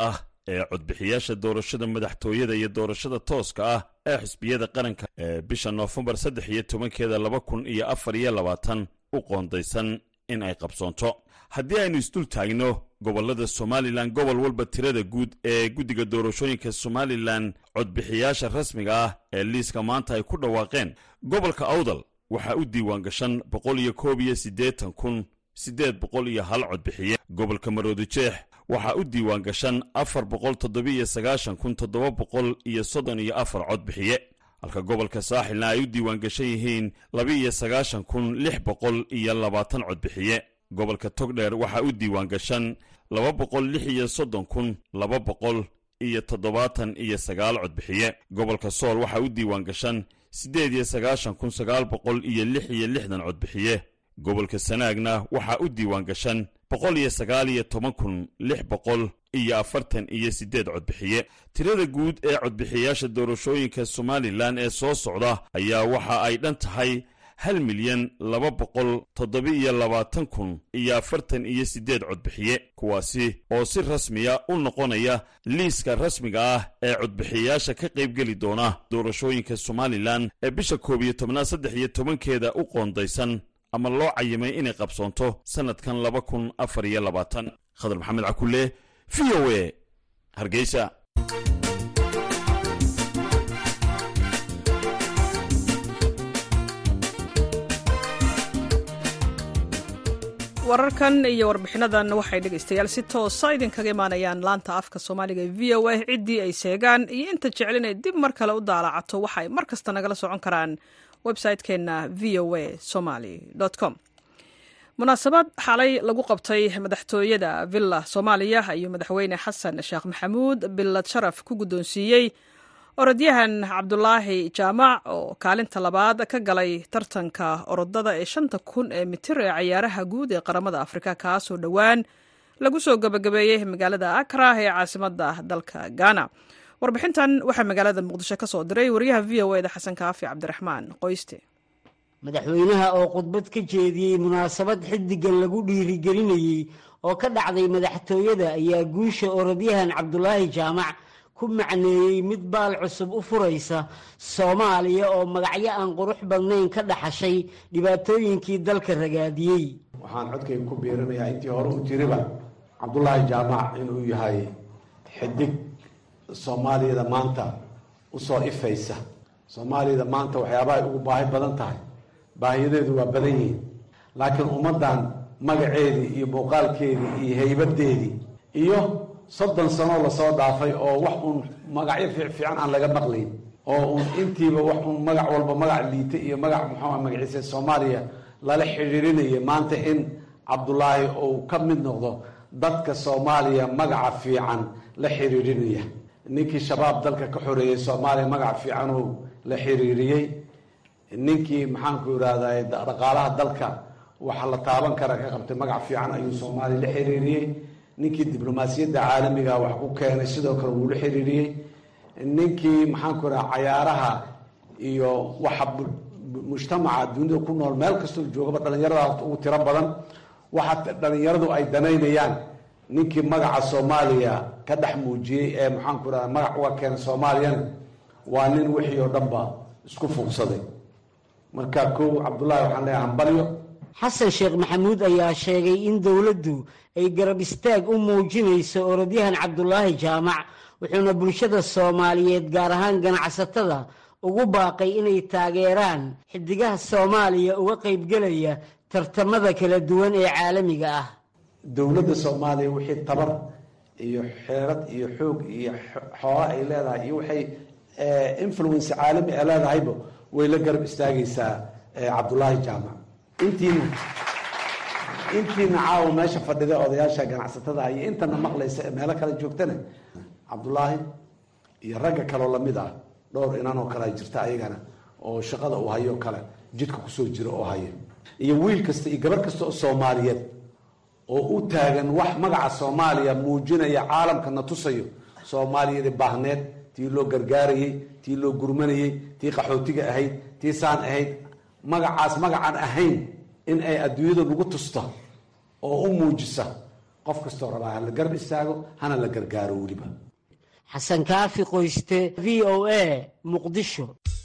G: ee codbixiyaasha doorashada madaxtooyada iyo doorashada tooska ah ee xisbiyada qaranka ee bisha noofembar saddex iyo tobankeeda laba kun iyo afar iyo labaatan u qoondaysan in ay qabsoonto haddii aynu isdul taagno gobollada somalilan gobol walba tirada guud ee guddiga doorashooyinka somalilan codbixiyaasha rasmiga ah ee liiska maanta ay ku dhawaaqeen gobolka awdal waxaa u diiwaan gashan boqol iyo koob iyo siddeetan kun siddeed boqol iyo hal codbixiye gobolka maroodijeex waxaa u diiwaan gashan afar boqol toddobiiyo sagaashan kun toddoba boqol iyo soddon iyo afar codbixiye halka gobolka saaxilna ay u diiwaan gashan yihiin laba-iyo sagaashan kun lix boqol iyo labaatan codbixiye gobolka togdheer waxaa u diiwaan gashan laba boqol lix iyo soddon kun laba boqol iyo toddobaatan iyo sagaal codbixiye gobolka sool waxaa u diiwaan gashan siddeed iyo sagaashan kun sagaal boqol iyo lix iyo lixdan codbixiye gobolka sanaagna waxaa u diiwaan gashan boqol iyo sagaal iyo toban kun lix boqol iyo afartan iyo siddeed codbixiye tirada guud ee codbixiyaasha doorashooyinka somalilan ee soo socda ayaa waxa ay dhan tahay hal milyan laba boqol toddoba-iyo labaatan kun iyo afartan iyo siddeed codbixiye kuwaasi oo si rasmiya u noqonaya liiska rasmiga ah ee codbixiyaasha ka qaybgeli doona doorashooyinka somalilan ee bisha koob iyo tobnaad saddex iyo tobankeeda u qoondaysan ama loo cayimay inay qabsoonto sannadkan laba kun afar iyo labaatan khadar maxamed cakulle v o a hargeysa
A: wararkan iyo warbixinadan waxay dhegaystayaal si toosa idinkaga imaanayaan laanta afka soomaaliga ee v o a ciddii ay seegaan iyo inta jecel inay dib mar kale u daalacato waxa ay mar kasta nagala socon karaan website-keenna v o a somaly com munaasabad xalay lagu qabtay madaxtooyada villa soomaaliya ayuu madaxweyne xasan sheekh maxamuud bilad sharaf ku guddoonsiiyey orodyahan cabdulaahi jaamac oo kaalinta labaad ka galay tartanka orodada ee shanta kun ee mitir ee cayaaraha guud ee qaramada afrika kaasoo dhowaan lagu soo gabagabeeyey magaalada akra ee caasimadda dalka ghana warbixintan waxaa magaalada muqdisho ka soo diray wariyaha v o eda xasan kaafi cabdiraxmaan qoyste
H: madaxweynaha oo khudbad ka jeediyey munaasabad xiddigan lagu dhiirigelinayey oo ka dhacday madaxtooyada ayaa guusha orodyahan cabdulaahi jaamac ku macneeyey mid baal cusub u furaysa soomaaliya oo magacyo aan qurux badnayn ka dhaxashay dhibaatooyinkii dalka ragaadiyey
C: waxaan codkayga ku biirinayaa intii hore u jiriba cabdulaahi jaamac inuu yahay xidig soomaaliyada maanta usoo ifaysa soomaaliyada maanta waxyaabahay ugu baahi badan tahay baahiyadeedu waa badan yihiin laakiin ummaddan magaceedii iyo muuqaalkeedii iyo haybadeedii iyo soddon sanoo lasoo dhaafay oo wax uun magacyo fiicfiican aan laga maqlayn oo uun intiiba wax uun magac walba magac liita iyo magac muxuu magaciisa soomaaliya lala xidhiirinaya maanta in cabdulaahi uu ka mid noqdo dadka soomaaliya magaca fiican la xiriirinaya ninkii shabaab dalka ka xoreeyey soomaaliya magac fiicanuu la xiriiriyey ninkii maxaanku irahday dhaqaalaha dalka waxa la taaban kara ka qabtay magac fiican ayuu soomaaliya la xiriiriyey ninkii diblomaasiyadda caalamiga wax ku keenay sidoo kale wuu la xiriiriyey ninkii maxaanku iraha cayaaraha iyo waxa mujtamaca dunida ku nool meel kastoo joogaba dhalinyarada ugu tiro badan waxa dhalinyaradu ay danaynayaan ninkii magaca soomaaliya ka dhex muujiyey ee maxaanku irahda magac uga keenay soomaaliyana waa nin wixii oo dhanba isku fuugsaday marka kow cabdullaahi waxaan leeyahay hambalyo
H: xasan sheekh maxamuud ayaa sheegay in dowladdu ay garab istaag u muujinayso orodyahan cabdulaahi jaamac wuxuuna bulshada soomaaliyeed gaar ahaan ganacsatada ugu baaqay inay taageeraan xidigaha soomaaliya uga qaybgelaya tartamada kala duwan ee caalamiga ah
C: dowladda soomaaliya wixii tabar iyo xeerad iyo xoog iyo xoolo ay leedahay iyo waxay influence caalami a leedahayba way la garab istaagaysaa cabdulaahi jaamac intiina intiina caawa meesha fadhida odayaasha ganacsatada iyo intana maqlaysa ee meelo kale joogtana cabdulaahi iyo ragga kaloo lamid ah dhowr inan oo kale jirta ayagana oo shaqada uu hayo kale jidka kusoo jira oo haya iyo wiil kasta iyo gabar kasta oo soomaaliyeed oo u taagan wax magaca soomaaliya muujinaya caalamkana tusayo soomaaliyada baahneed tii loo gargaarayey tii loo gurmanayey tii qaxootiga ahayd tii saan ahayd magacaas magacaan ahayn in ay adduunyada lagu tusta oo u muujisa qof kastoo rabaa hala garab istaago hana la gargaaro weliba
H: xasan kaafi qoyste v o a muqdisho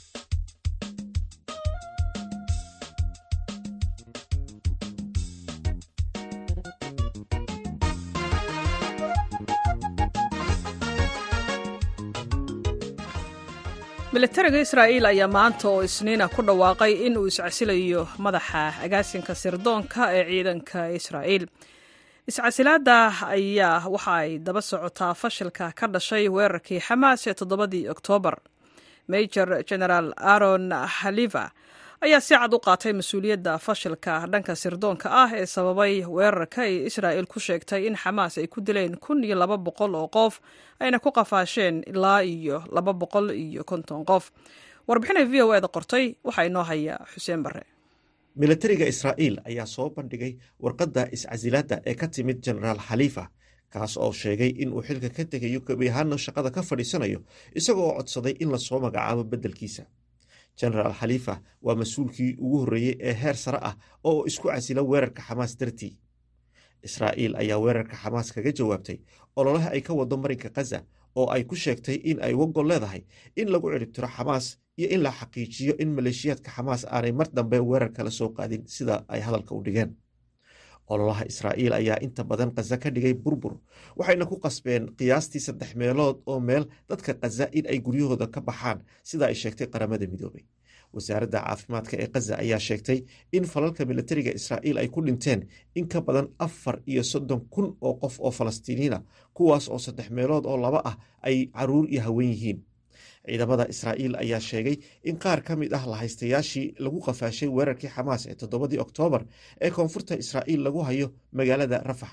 A: militariga israa'iil ayaa maanta oo isniina ku dhawaaqay in uu iscasilayo madaxa agaasinka sirdoonka ee ciidanka israa'iil iscasilaadda ayaa waxa ay daba socotaa fashilka ka dhashay weerarkii xamaas ee toddobadii oktoobar major generaal aaron haliva ayaa si cad u qaatay mas-uuliyadda fashilka dhanka sirdoonka ah ee sababay weerarka ay israa'il ku sheegtay in xamaas ay ku dileen kun iyo laba boqol oo qof ayna ku qafaasheen ilaa iyo laba boqol iyo konton qof warbixinay v o eda qortay waxaa inoo haya xuseen barre
I: militariga israa'iil ayaa soo bandhigay warqadda iscasilaadda ee ka timid genaraal khaliifa kaas oo sheegay in uu xilka ka tegayo gebi ahaana shaqada ka fadhiisanayo isagoo oo codsaday in lasoo magacaabo beddelkiisa genaraal khaliifa waa mas-uulkii ugu horreeyey ee heer sare ah oo isku casila weerarka xamaas dartii israa'iil ayaa weerarka xamaas kaga jawaabtay ololaha ay ka wado marinka khaza oo ay ku sheegtay in ay wagol leedahay in lagu ciribtiro xamaas iyo in la xaqiijiyo in maleeshiyaadka xamaas aanay mar dambe weerar kala soo qaadin sida ay hadalka u dhigeen ololaha israa'iil ayaa inta badan khaza ka dhigay burbur waxayna ku qasbeen qiyaastii saddex meelood oo meel dadka khaza in ay guryahooda ka baxaan sida ay sheegtay qaramada midoobay wasaaradda caafimaadka ee khaza ayaa sheegtay in falalka militariga israa'iil ay ku dhinteen in ka badan afar iyo soddon kun oo qof oo falastiiniina kuwaas oo saddex meelood oo laba ah ay caruur iyo haween yihiin ciidamada israa'iil ayaa sheegay in qaar ka mid ah lahaystayaashii lagu qafaashay weerarkii xamaas ee toddobadii oktoobar ee koonfurta israa'iil lagu hayo magaalada rafax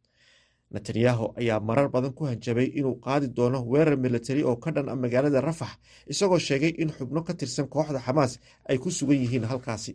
I: netanyahu ayaa marar badan ku hanjabay inuu qaadi doono weerar militari oo ka dhan a magaalada rafax isagoo sheegay in xubno ka tirsan kooxda xamaas ay ku sugan yihiin halkaasi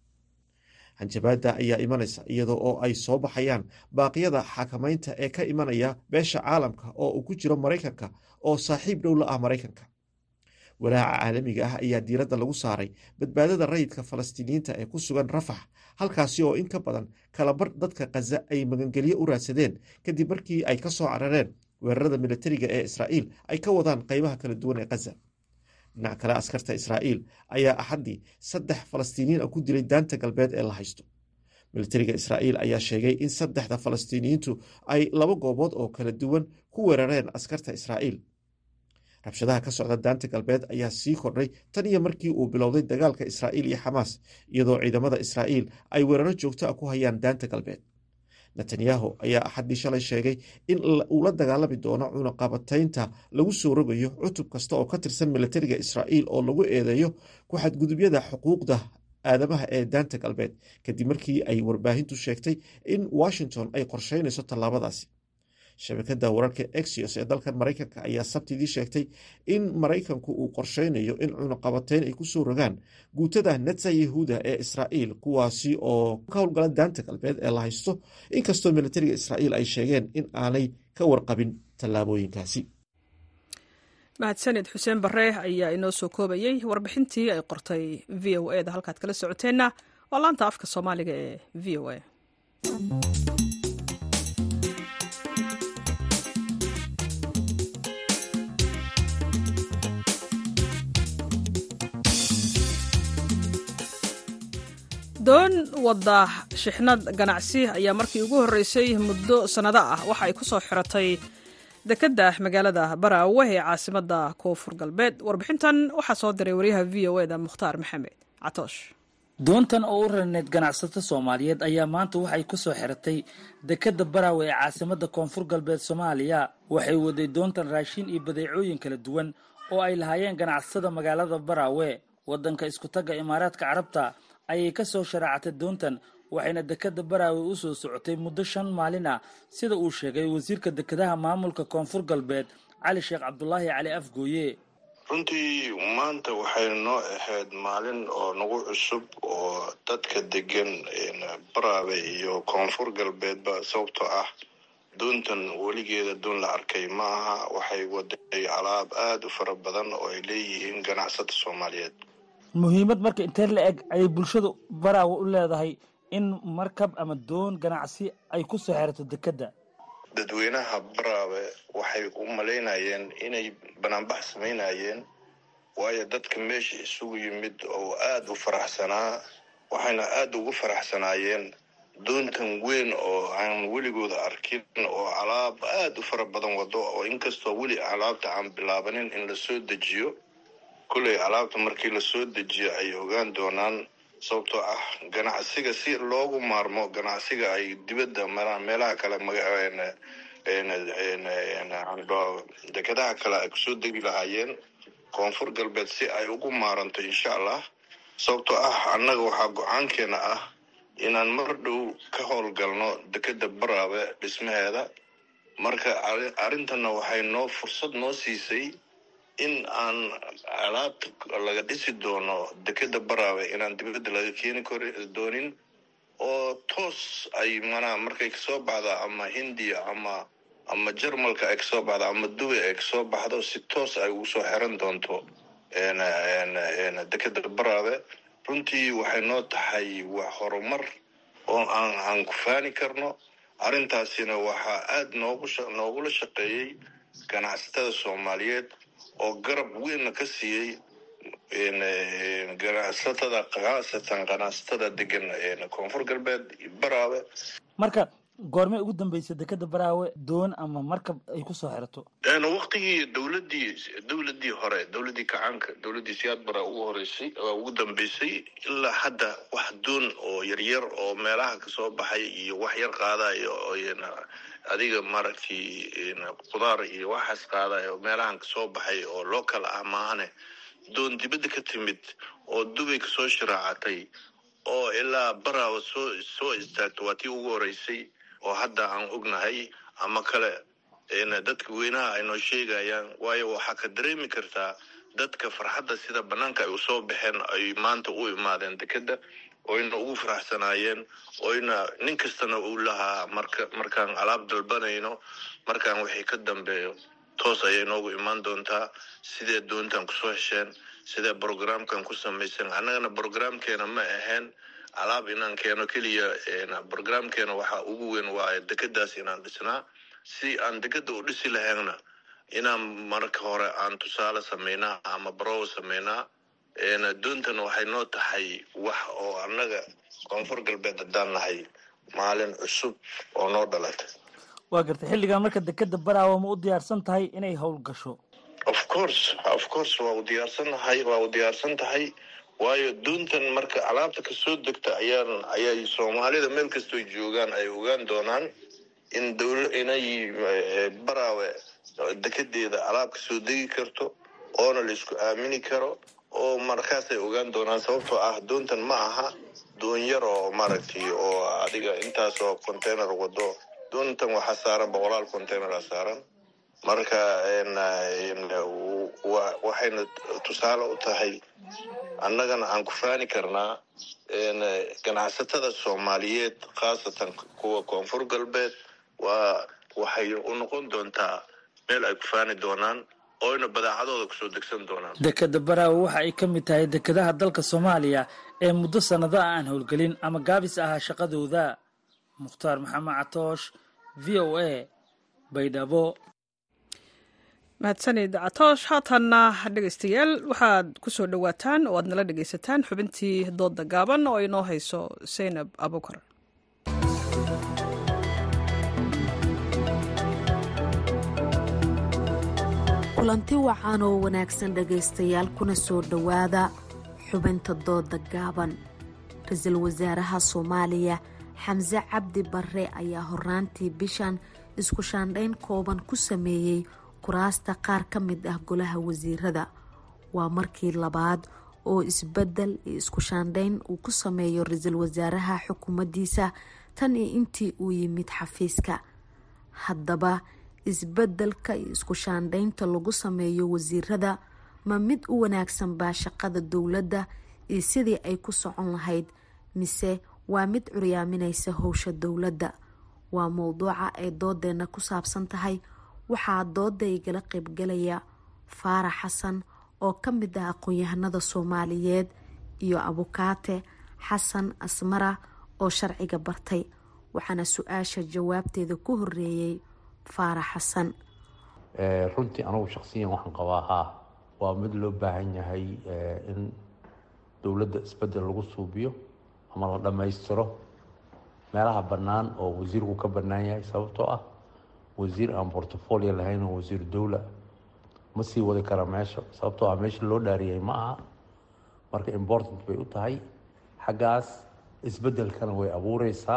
I: hanjabaadda ayaa imanaysa iyadoo oo ay soo baxayaan baaqyada xakamaynta ee ka imanaya beesha caalamka oo uu ku jiro maraykanka oo saaxiib dhow la ah maraykanka walaaca caalamiga ah ayaa diiradda lagu saaray badbaadada rayidka falastiiniyiinta ee ku sugan rafax halkaasi oo in ka badan kalabar dadka khaza ay magangelyo u raadsadeen kadib markii ay ka soo carareen weerarada militariga ee israa'iil ay ka wadaan qaybaha kala duwan ee khaza dhinac kale askarta israa'iil ayaa axaddii saddex falastiiniyiin ah ku dilay daanta galbeed ee la haysto militariga israa'iil ayaa sheegay in saddexda falastiiniyiintu ay laba goobood oo kala duwan ku weerareen askarta israa'iil rabshadaha ka socda daanta galbeed ayaa sii kordhay tan iyo markii uu bilowday dagaalka israa'iil iyo xamaas iyadoo ciidamada israa'iil ay weeraro joogto ah ku hayaan daanta galbeed netanyahu ayaa axaddii shalay sheegay in uu la dagaalami doono cunaqabataynta lagu soo rogayo cutub kasta oo ka tirsan militariga israa'iil oo lagu eedeeyo ku xadgudubyada xuquuqda aadamaha ee daanta galbeed kadib markii ay warbaahintu sheegtay in washington ay qorsheynayso tallaabadaasi shabakada wararka exios ee dalkan maraykanka ayaa sabtidii sheegtay in maraykanku uu qorsheynayo in cunaqabatayn ay ku soo rogaan guutada netsa yahuuda ee israa'iil kuwaasi oo ka howlgala daanta galbeed ee la haysto inkastoo militariga israa'iil ay sheegeen in aanay ka warqabin tallaabooyinkaasi
A: mahadsanid xuseen bare ayaa inoo soo koobayey warbixintii ay qortay v o e da halkaad kala socoteenna waa laanta afka soomaaliga ee v o a doon wadda shixnad ganacsi ayaa markii ugu horreysay muddo sannado ah waxa ay ku soo xiratay dekedda magaalada baraawe ee caasimadda koonfur galbeed warbixintan waxaa soo diray wariyaha v o eda mukhtaar maxamed catoosh
J: doontan oo u rarneyd ganacsato soomaaliyeed ayaa maanta waxay ku soo xiratay dekedda baraawe ee caasimadda koonfur galbeed soomaaliya waxay waday doontan raashin iyo badeecooyin kala duwan oo ay lahaayeen ganacsatada magaalada baraawe waddanka iskutagga imaaraadka carabta ayay ka soo sharaacatay doontan waxayna dekedda baraawe u soo socotay muddo shan maalin ah sida uu sheegay wasiirka dekedaha maamulka koonfur galbeed cali sheekh cabdulaahi cali afgooye
K: runtii maanta waxay noo ahayd maalin oo nagu cusub oo dadka degan baraawe iyo koonfur galbeedba sababtoo ah doontan weligeeda doon la arkay ma aha waxay waday alaab aada u fara badan oo ay leeyihiin ganacsata soomaaliyeed
J: muhiimad marka intee la eg ayay bulshada baraawe u leedahay in markab ama doon ganacsi ay ku soo xerato dekedda
K: dadweynaha baraabe waxay u malaynayeen inay banaanbax samaynayeen waayo dadka meesha isugu yimid oo aada u faraxsanaa waxayna aada ugu faraxsanaayeen doontan weyn oo aan weligooda arkin oo alaab aada u fara badan wado oo inkastoo weli alaabta aan bilaabanin in lasoo dejiyo kolley alaabta markii lasoo dejiyo ay ogaan doonaan sababtoo ah ganacsiga si loogu maarmo ganacsiga ay dibadda maraan meelaha kale dekadaha kale ay kusoo degi lahaayeen koonfur galbeed si ay ugu maaranto insha allah sababtoo ah annaga waxaa go-aankeena ah inaan mar dhow ka howlgalno dekeda baraabe dhismaheeda marka arrintanna waxay noo fursad noo siisay in aan alaabta laga dhisi doono dekeda baraabe inaan dibadda laga keeni kor doonin oo toos ay manaa markay kasoo baxda ama hindiya ama ama jarmalka ay kasoo baxdo ama dubay ay kasoo baxdo si toos ay ugu soo xiran doonto dekeda baraabe runtii waxay noo tahay wax horumar oo aan aan ku faani karno arrintaasina waxaa aada noogu noogula shaqeeyey ganacsatada soomaaliyeed oo garab weynna ka siiyey ganacsatada khaasatan ganacsatada degan koonfur galbeed baraawe
J: marka goormay ugu dambeysay dekeda baraawe doon ama markab ay kusoo xirato
K: waktigii dowladii dowladii hore dowladii kacaanka dowladii siyaad bara ugu horeysay ugu dambeysay ilaa hadda wax doon oo yaryar oo meelaha kasoo baxay iyo wax yar qaadayo adiga maaragtay qudaar iyo waxaas qaadayo meelahan kasoo baxay oo local ah maahane doon dibadda ka timid oo dubay kasoo shiraacatay oo ilaa baraawa soo soo istaagto waa tii ugu horeysay oo hadda aan ognahay ama kale dadka weynaha ay noo sheegayaan waayo waxaa ka dareemi kartaa dadka farxadda sida banaanka ay usoo baxeen ay maanta u imaadeen dekeda oyna ugu faraxsanaayeen oyna nin kastana uu lahaa marka markaan alaab dalbanayno markaan wixii ka dambeeyo toos ayay noogu imaan doontaa sidee doontan kusoo hesheen sidee brogramkan ku samaysan annagana brogramkeena ma ahayn alaab inaan keeno keliya brogramkeena waxaa ugu weyn waa dekadaas inaan dhisnaa si aan dekeda u dhisi lahaynna inaan marka hore aan tusaale samaynaa ama barow samaynaa doontana waxay noo tahay wax oo annaga koonfur galbeed haddaan nahay maalin cusub oo noo dhalatay
J: waa gartay xilligan marka dekeda baraawa ma u diyaarsan tahay inay howl gasho
K: of course of course waa u diyaarsannahay waa u diyaarsan tahay waayo doontan marka alaabta kasoo degta ayaan ayay soomaalida meel kastoo joogaan ay ogaan doonaan in dowla inay baraawe dekedeeda alaab kasoo degi karto oona la isku aamini karo oo markaasay ogaan doonaan sababtoo ah doontan ma aha doon yar oo maaragtay oo adiga intaasoo container wado doontan waxaa saaran boqolaal containera saaran marka waxayna tusaale u tahay annagana aan ku faani karnaa ganacsatada soomaaliyeed khaasatan kuwa koonfur galbeed waa waxay u noqon doontaa meel ay ku faani doonaan oyna badaacadooda kusoo degsan doonaan
J: dekeda baraawe waxa ay ka mid tahay dekedaha dalka soomaaliya ee muddo sannado ah aan howlgelin ama gaabis ahaa shaqadooda mukhtaar maxamed catoosh v o a baydhabo
A: mahadsanid catoosh haatanna dhegaystayaal waxaad ku soo dhowaataan oo aad nala dhegaysataan xubintii doodda gaaban oo inoo hayso saynab abukar
L: kulanti wacan oo wanaagsan dhegaystayaal kuna soo dhowaada xubinta doodda gaaban ra-iisul wasaaraha soomaaliya xamse cabdi barre ayaa horaantii bishan isku shaandhayn kooban ku sameeyey kuraasta qaar ka mid ah golaha wasiirada waa markii labaad oo isbedel iyo isku shaandhayn uu ku sameeyo ra-iisul wasaaraha xukuumaddiisa tan iyo intii uu yimid xafiiska haddaba isbedelka iyo isku shaandhaynta lagu sameeyo wasiirada ma mid u wanaagsan baa shaqada dowladda iyo sidii ay ku socon lahayd mise waa mid curyaaminaysa howsha dowladda waa mowduuca ay doodeena ku saabsan tahay waxaa dooda igala qeybgalaya faarax xasan oo ka mid ah aqoon-yahanada soomaaliyeed iyo abukaate xasan asmara oo sharciga bartay waxaana su-aasha jawaabteeda ku horeeyey faarax xasan
C: runtii anugu shaksiyan waxaan qabaa haa waa mid loo baahan yahay in dowladda isbedel lagu suubiyo ama la dhammaystiro meelaha bannaan oo wasiirku ka bannaan yahay sababtoo ah wasiir aan portfolio lahayn oo wasiir dowla ma sii wadi kara meesha sababtoo ah meesha loo dhaariyey ma aha marka important bay u tahay xaggaas isbeddelkana way abuureysaa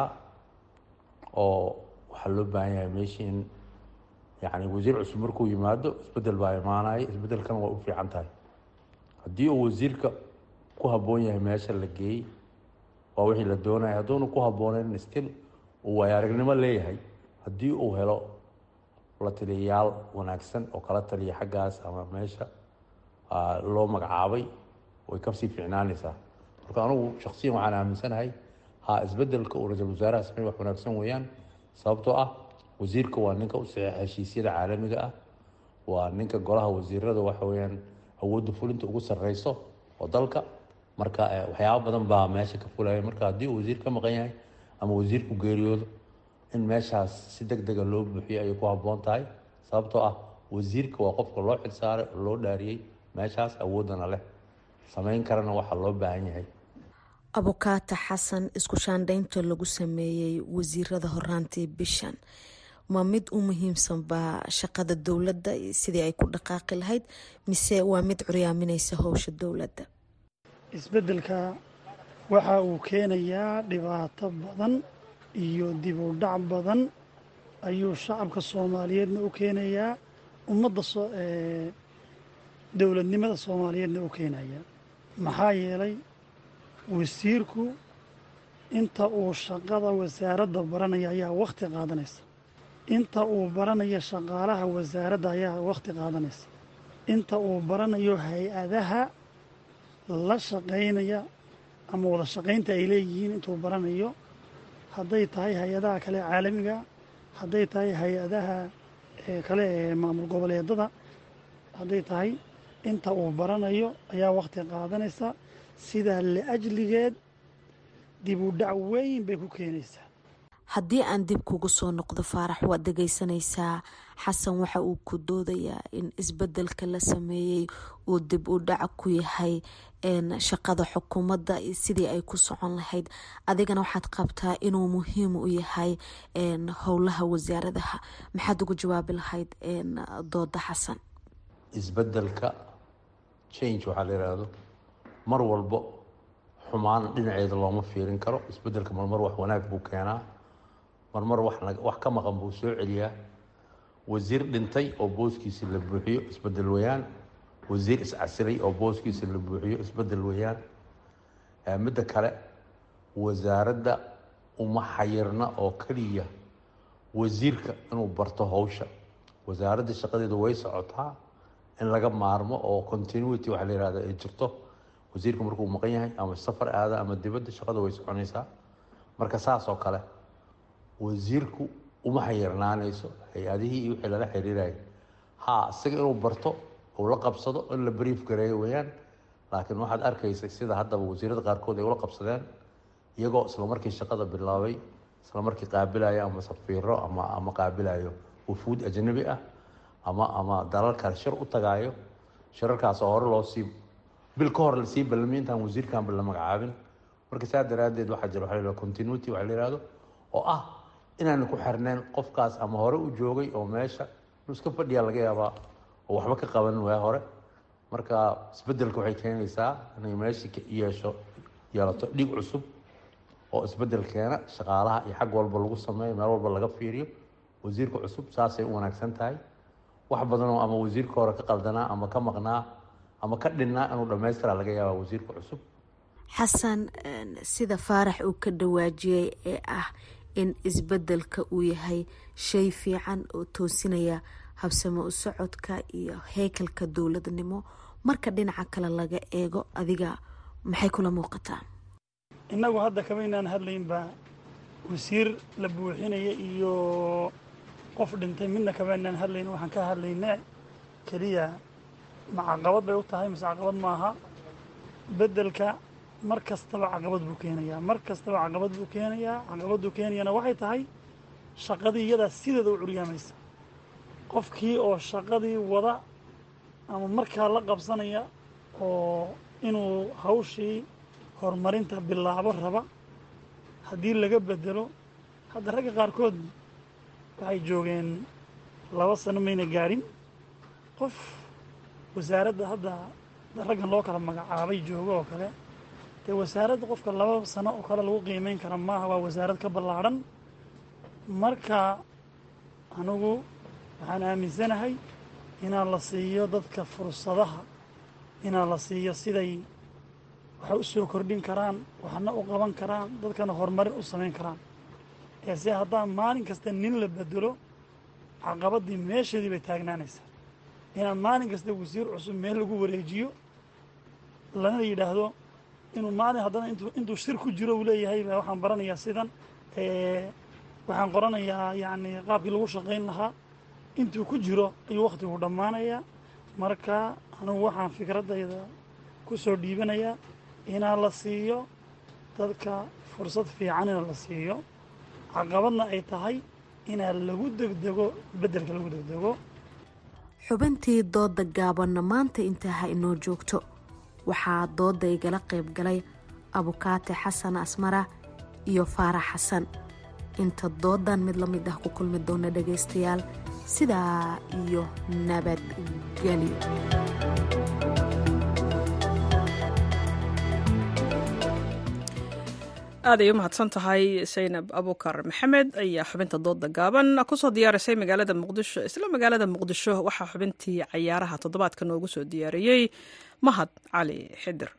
C: oo waxaa loo baahan yahay meesha in yacni wasiir cusub markuu yimaado isbeddel baa imaanaya isbeddelkana way u fiican tahay haddii uu wasiirka ku habboon yahay meesha la geeyey waa wixii la doonaya hadduuna ku habbooneyn stil uu waaya aragnimo leeyahay haddii uu helo la taliyayaal wanaagsan oo kala taliya xaggaas ama meesha loo magacaabay way kasii fiicnaanaysaa marka anugu shaksiyan waxaan aaminsanahay ha isbedelka uu ra-iisul wasaaraha samey wax wanaagsan weeyaan sababtoo ah wasiirka waa ninka u saxiixa heshiisyada caalamiga ah waa ninka golaha wasiirada waxa weeyaan awoodda fulinta ugu sarreyso oo dalka marka waxyaaba badan baa meesha ka fulaya marka haddii uu wasiir ka maqan yahay ama wasiirku geeriyoodo in meeshaas si deg dega loo buuxiyo ayay ku habboon tahay sababtoo ah wasiirka waa qofka loo xilsaaray oo loo dhaariyey meeshaas awooddana leh samayn karana waxaa loo baahan yahay
L: abukaata xasan isku shaandhaynta lagu sameeyey wasiirada horaantii bishan ma mid u muhiimsanbaa shaqada dowladda sidii ay ku dhaqaaqi lahayd mise waa mid curyaaminaysa howsha dowladda
M: isbeddelka waxa uu keenayaa dhibaato badan iyo dib u dhac badan ayuu shacabka soomaaliyeedna u keenayaa ummadda dowladnimada soomaaliyeedna u keenayaa maxaa yeelay wasiirku inta uu shaqada wasaaradda baranaya ayaa wakhti qaadanaysa inta uu baranayo shaqaalaha wasaaradda ayaa wakhti qaadanaysa inta uu baranayo hay-adaha la shaqaynaya ama wada shaqaynta ay leeyihiin intuu baranayo hadday tahay hay-adaha kale caalamiga hadday tahay hay-adaha kale ee maamul goboleedada hadday tahay inta uu baranayo ayaa wakhti qaadanaysa sidaa la-ajligeed dib u dhac weyn bay ku keenaysaa
L: haddii aan dib kugu soo noqdo faarax waad dhegaysanaysaa xasan waxa uu ku doodayaa in isbedelka la sameeyey uu dib u dhac ku yahay shaqada xukuumadda sidii ay ku socon lahayd adigana waxaad qabtaa inuu muhiim u yahay howlaha wasaaradaha maxaad ugu jawaabi lahayd dooda xasan
C: isbedelka change waxaa la yidhaahdo mar walbo xumaan dhinaceeda looma fiirin karo isbedelka marmar wax wanaag buu keenaa marmar wax ka maqan buu soo celiyaa wasiir dhintay oo booskiisi la buuxiyo isbedel weyaan wasiir iscasilay oo booskiisa la buuxiyo isbedel weyaan midda kale wasaaradda uma xayirna oo keliya wasiirka inuu barto howsha wasaaradda shaqadeeda way socotaa in laga maarmo oo continuity waxa la yihahda ay jirto wasiirka markuu maqan yahay ama safar aada ama dibadda shaqada way soconaysaa marka saas oo kale wasiirku uma xayirnaanayso hay-adihii iyo wixii lala xiriiraya ha isaga inuu barto uu la qabsado in la brief gareeyo weeyaan laakiin waxaad arkaysay sida haddaba wasiirada qaarkood ay ula qabsadeen iyagoo isla markii shaqada bilaabay isla markii qaabilayo ama safiiro ama ama qaabilayo wufuud ajnabi ah ama ama dalal kale shir u tagaayo shirarkaas oo hore loo sii bil ka hor lasii ballamay intaan wasiirkanba la magacaabin marka saa daraaddeed waxaa jira waxa la continuity waxa la yihahdo oo ah inaanu ku xirnayn qofkaas ama hore u joogay oo meesha inuu iska fadhiyaa laga yaabaa oo waxba ka qaban waa hore marka isbedelka waxay keenaysaa inay meeshii ka yeesho yeelato dhig cusub oo isbedel keena shaqaalaha iyo xag walba lagu sameeyo meel walba laga fiiriyo wasiirka cusub saasay u wanaagsan tahay wax badanoo ama wasiirka hore ka qaldanaa ama ka maqnaa ama ka dhinnaa inuu dhammaystira laga yaaba wasiirka cusub
L: xasan sida faarax uu ka dhawaajiyey ee ah in isbedelka uu yahay shay fiican oo toosinaya habsamo u socodka iyo heekalka dowladnimo marka dhinaca kale laga eego adiga maxay kula muuqataa
M: innagu hadda kama inaan hadlaynba wasiir la buuxinaya iyo qof dhintay midna kama inaan hadlayn waxaan ka hadlayna keliya ma caqabad bay u tahay mise caqabad maaha beddelka mar kastaba caqabad buu keenayaa mar kastaba caqabad buu keenayaa caqabaduu keenayana waxay tahay shaqadii iyadaa sideeda u curyaamaysa qofkii oo shaqadii wada ama markaa la qabsanaya oo inuu hawshii horumarinta bilaabo raba haddii laga bedelo hadda ragga qaarkood waxay joogeen laba sano mayna gaadhin qof wasaaradda hadda raggan loo kala magacaabay joogo oo kale dee wasaaradda qofka laba sano oo kale lagu qiimeyn kara maaha waa wasaarad ka ballaadhan marka anigu waxaan aaminsanahay inaan la siiyo dadka fursadaha inaan la siiyo siday waxay u soo kordhin karaan waxna u qaban karaan dadkana horumarin u samayn karaan ee se haddaan maalin kasta nin la bedelo caqabaddii meesheedii bay taagnaanaysaa inaan maalin kasta wasiir cusub meel lagu wareejiyo lana yidhaahdo inuu maalin haddana intuu intuu shir ku jiro uu leeyahay baa waxaan baranayaa sidan waxaan qoranayaa yacni qaabkii lagu shaqayn lahaa intuu ku jiro ayuu wakhtigu dhammaanayaa marka anugu waxaan fikraddayda ku soo dhiibanayaa inaa la siiyo dadka fursad fiican ina la siiyo caqabadna ay tahay inaa lagu degdego beddelka lagu degdego
L: xubintii doodda gaabanna maanta intaa ha inoo joogto waxaa doodda igala qayb galay abukaate xasan asmara iyo faarax xasan inta doodan mid la mid ah ku kulmi doona dhagaystayaal sidaa iyo nabadgelyo
A: aaday u mahadsan tahay saynab abukar maxamed ayaa xubinta dooda gaaban kusoo diyaarisay magaalada muqdisho isla magaalada muqdisho waxaa xubintii cayaaraha toddobaadka noogu soo diyaariyey mahad cali xidir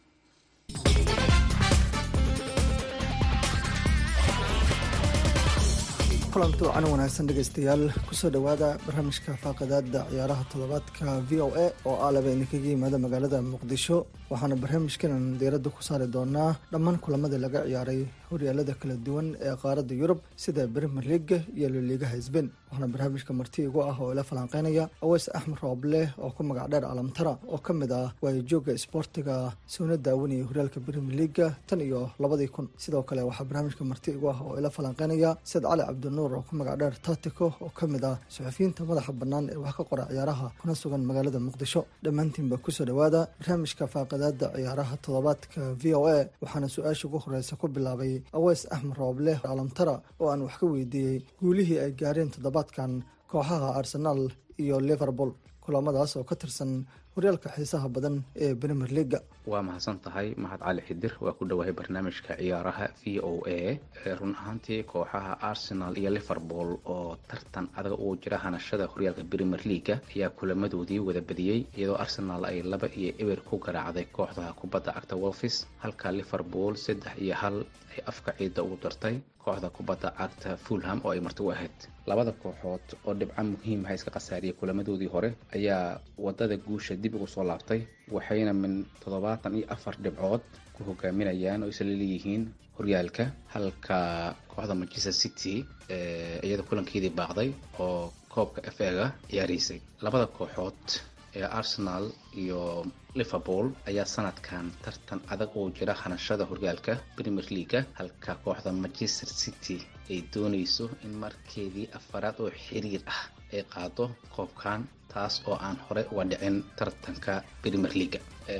N: kulanti wacan wanaagsan dhegaystayaal kusoo dhowaada barnaamijka faaqadaada ciyaaraha toddobaadka v o a oo ah laba idinkaga yimaada magaalada muqdisho waxaana barnaamijkanan diiradda ku saari doonaa dhammaan kulamadii laga ciyaaray horyaalada kala duwan ee qaaradda yurub sida brimer leaga iyo loliigaha sbain waxaana barnaamijka marti igu ah oo ila falanqeynaya aweys axmed rooble oo ku magac dheer alamtara oo ka mid ah waayajooga isboortiga soona daawanaya horyaalka brimer leaga tan iyo labadii kun sidoo kale waxaa barnaamijka marti igu ah oo ila falanqeynaya said cali cabdinuur oo ku magac dheer tatico oo ka mid ah suxufiyiinta madaxa bannaan ee wax ka qora ciyaaraha kuna sugan magaalada muqdisho dhammaantiinba kusoo dhowaada barnaamijka faaqadaada ciyaaraha toddobaadka v o a waxaana su-aasha ugu horeysa ku bilaabay aweys axmed rooble alamtara oo aan wax ka weydiiyey guulihii ay gaareen toddobaadkan kooxaha arsenaal iyo liverpool kulamadaas oo ka tirsan horyaalka xiisaha badan ee premier leaga
O: waa mahadsan tahay mahad cali xidir waa ku dhowahay barnaamijka ciyaaraha v o a run ahaantii kooxaha arsenal iyo liverpool oo tartan adag ugu jira hanashada horyaalka premier leaga ayaa kulamadoodii wada badiyey iyadoo arsenal ay laba iyo eber ku garaacday kooxda kubadda cagta wolfis halka liverpool saddex iyo hal ay afka ciidda ugu dartay kooxda kubadda cagta fulham oo ay marti u ahayd labada kooxood oo dhibco muhiimaha iska khasaariyay kulamadoodii hore ayaa wadada guusha dib ugu soo laabtay waxayna min toddobaatan iyo afar dhibcood ku hogaaminayaan oo isla leeyihiin horyaalka halka kooxda manchester city iyada kulankeedii baaqday oo koobka f ega ciyaaraysay labada kooxood ee arsenal iyo liverpool ayaa sanadkan tartan adag oo jira hanashada horyaalka premier leaga halka kooxda manchester city ay doonayso in markeedii afaraad oo xiriir ah ay qaado koobkan taas oo aan hore uga dhicin tartanka premier leaga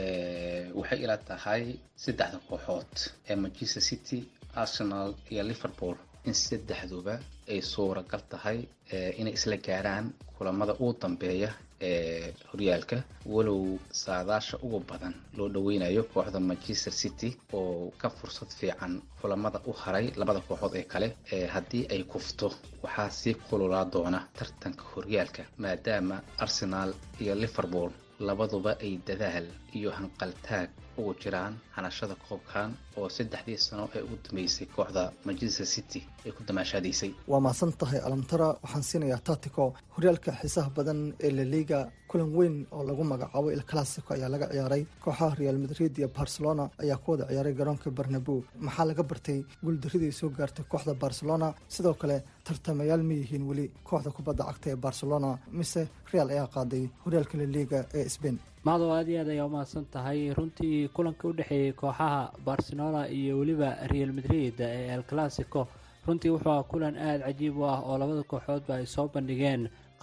O: waxay ila tahay saddexda kooxood ee manchester city arsenal iyo liverpool in saddexduba ay suuragal tahay inay isla gaaraan kulamada ugu dambeeya ee horyaalka walow saadaasha ugu badan loo dhaweynayo kooxda manchester city oo ka fursad fiican kulamada u haray labada kooxood ee kale ee haddii ay kufto waxaa sii kululaa doona tartanka horyaalka maadaama arsenal iyo liverpool labaduba ay dadaal iyo hanqaltaag ugu jiraan hanashada koobkan oo saddexdii sano ee ugu dambeysay kooxda manchester city ay ku damaashaadaysay
N: waa mahadsan tahay alamtara waxaan siinayaa tatico horyaalka xiisaha badan ee laliga kulan weyn oo lagu magacaabo il classico ayaa laga ciyaaray kooxaha real madrid iyo barcelona ayaa ku wada ciyaaray garoonka barnabo maxaa laga bartay guuldaradii soo gaartay kooxda barcelona sidoo kale tartamayaal ma yihiin weli kooxda kubadda cagta ee barcelona mise real ayaa qaaday horyaalka laliga ee sbain
P: macdow aad iyo aad ayaa umahadsan tahay runtii kulanka u dhexeeyey kooxaha barcelona iyo weliba real madrid ee el classico runtii wuxuu ah kulan aada cajiib u ah oo labada kooxoodba ay soo bandhigeen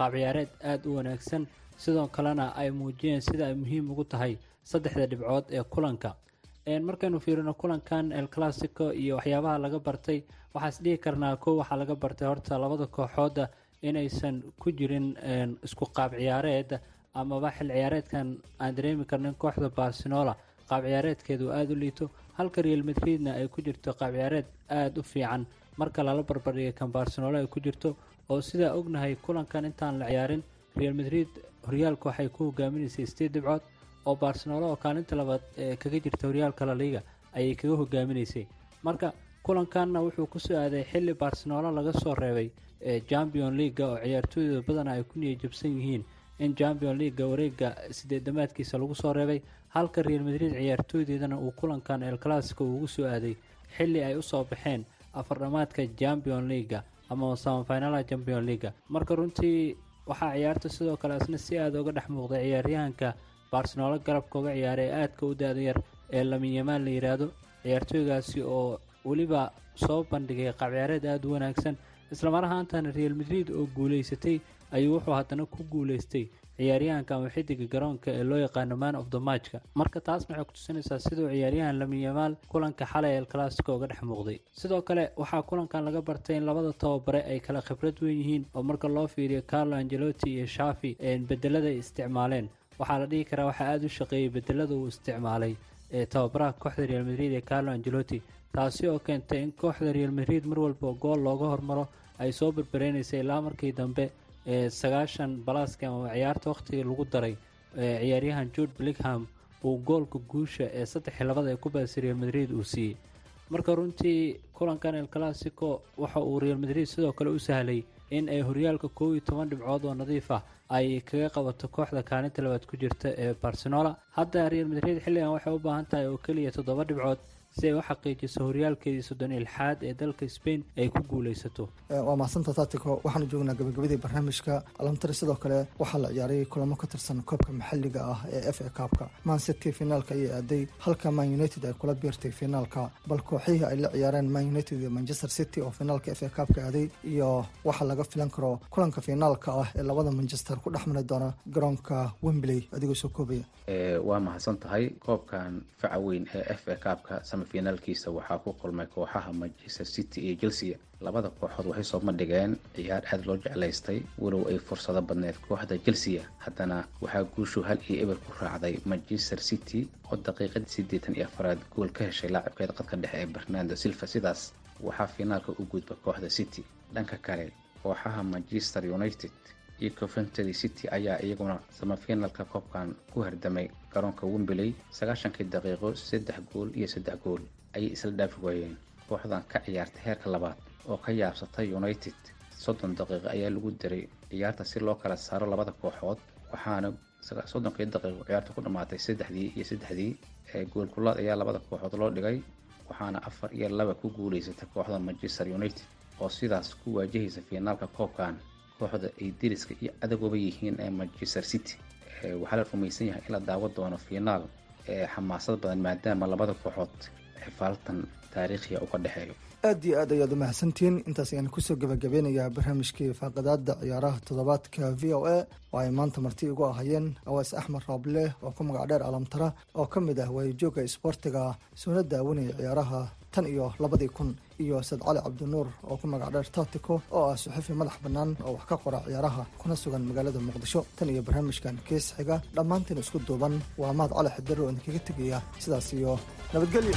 P: qaab ciyaareed aada u wanaagsan sidoo kalena ay muujiyeen sida ay muhiim ugu tahay saddexda dhibcood ee kulanka markaynu fiirino kulankan el classico iyo waxyaabaha laga bartay waxaas dhihi karnaa kow waxaa laga bartay horta labada kooxooda inaysan ku jirin isku qaab ciyaareed amaba xil ciyaareedkan aan dareemi karnin kooxda barcelola qaab ciyaareedkeedu aada u liito halka real madridna ay ku jirto qaab ciyaareed aada u fiican marka lala barbardhiga kan barcelola ay ku jirto oo sidaa ognahay kulankan intaan la ciyaarin real madrid horyaalka waxay ku hogaaminaysay sideed dhibcood oo barcelola oo kaalinta labaad ee kaga jirta horyaalka laliga ayay kaga hogaaminaysay marka kulankanna wuxuu kusoo aaday xilli barcelola laga soo reebay champion leaga oo ciyaartooyda badana ay ku niyajabsan yihiin in champion leaga wareega sideedamaadkiisa lagu soo reebay halka real madrid ciyaartooydeedana uu kulankan el classico ugu soo aaday xilli ay usoo baxeen afardhamaadka champion leaga ama samafinalaha champion leaga marka runtii waxaa ciyaarta sidoo kale asna si aada uga dhex muuqday ciyaaryahanka barcelola garabka uga ciyaaray ee aadka u da-da yar ee laminyamaan la yidhaahdo ciyaartooygaasi oo weliba soo bandhigay qaab ciyaareed aada u wanaagsan islamar ahaantana real madrid oo guuleysatay ayuu wuxuu haddana ku guuleystay ciyaaryahanka ama xidiga garoonka ee loo yaqaano man of the matchka marka taas waxay kutusinaysaa siduu ciyaaryahan laminyamaan kulanka xalay el classico uga dhex muuqday sidoo kale waxaa kulankan laga bartay in labada tababare ay kala khibrad weyn yihiin oo marka loo fiiriyo carlo angelotti iyo shafi bedelada ay isticmaaleen waxaa la dhihi karaa waxaa aada u shaqeeyey bedelada uu isticmaalay ee tababaraha kooxda real madrid ee carlo angelotti taasi oo keentay in kooxda real madrid mar walba gool looga hormaro ay soo barbareynaysay ilaa markii dambe ee sagaashan balaaska ama ciyaarta wakhtigii lagu daray ciyaaryahan jude blickham uu goolka guusha ee saddexii labada ee ku baasay real madrid uu siiyey marka runtii kulankan el classico waxa uu real madrid sidoo kale u sahlay in ay horyaalka koob iyo toban dhibcood oo nadiif ah ay kaga qabato kooxda kaalinta labaad ku jirta ee barcelola hadda real madrid xilligan waxay u baahan tahay oo keliya toddoba dhibcood si ay u xaqiijiso horyaalkeedii soddon ilxaad ee dalka spain ay ku guuleysato
N: waa mahadsantaa taatico waxaanu joognaa gabagabadii barnaamijka alamtari sidoo kale waxaa la ciyaarayay kulamo ka tirsan koobka maxalliga ah ee f a kaabka man city finaalka ayay aaday halka man united ay kula biirtay finaalka bal kooxihii ay la ciyaareen man united iyo manchester city oo finaalka f a kaabka aaday iyo waxa laga filan karo kulanka finaalka ah ee labada manchester ku dhex mari doona garoonka wembley adigoo soo koobaya
O: waa mahadsan tahay koobkan faca weyn ee f a kaabka finaalkiisa waxaa ku kulmay kooxaha manchester city iyo chelsea labada kooxood waxay soo bandhigeen ciyaar aada loo jeclaystay walow ay fursado badneed kooxda chelsea haddana waxaa guushu hal iyo eber ku raacday manchester city oo daqiiqadii siddeetan iyo afaraad gool ka heshay laacibkeeda qadka dhexe ee bernando silva sidaas waxaa finaalka u gudba kooxda city dhanka kale kooxaha manchester united iyo coventry city ayaa iyaguna samafinalka koobkan ku hardamay garoonka wembley sagaashankii daqiiqo saddex gool iyo saddex gool ayay isla dhaafi waayeen kooxdan ka ciyaartay heerka labaad oo ka yaabsatay united soddon daqiiqo ayaa lagu diray ciyaarta si loo kala saaro labada kooxood waxaana soddonkii daqiiqo ciyaarta ku dhammaatay saddexdii iyo saddexdii ee goolkulaad ayaa labada kooxood loo dhigay waxaana afar iyo laba ku guuleysatay kooxda manchester united oo sidaas ku waajahaysa fiinaalka koobkan kooxda ay deriska iyo adagooba yihiin ee manchester city waxaa la rumaysan yahay in la daawo doono fiinaal ee xamaasad badan maadaama labada kooxood xifaaltan taariikhiga uga dhexeeyo
N: aad iyo aad ayaad u mahadsantihiin intaas ayaan kusoo gabagabeynayaa barnaamijkii faaqadaada ciyaaraha toddobaadka v o a oo ay maanta marti igu ahayeen awaas axmed rooble oo ku magac dheer alamtara oo ka mid ah waayijooga isboortiga soona daawanaya ciyaaraha tan iyo labadii kun iyo sad cali cabdinuur oo ku magac dheer taatico oo ah suxufi madax bannaan oo wax ka qora ciyaaraha kuna sugan magaalada muqdisho tan iyo barnaamijkan kees xiga dhammaantiin isku duuban waa mahad cali xidar oo idinkaga tegaya sidaas iyo nabadgelyo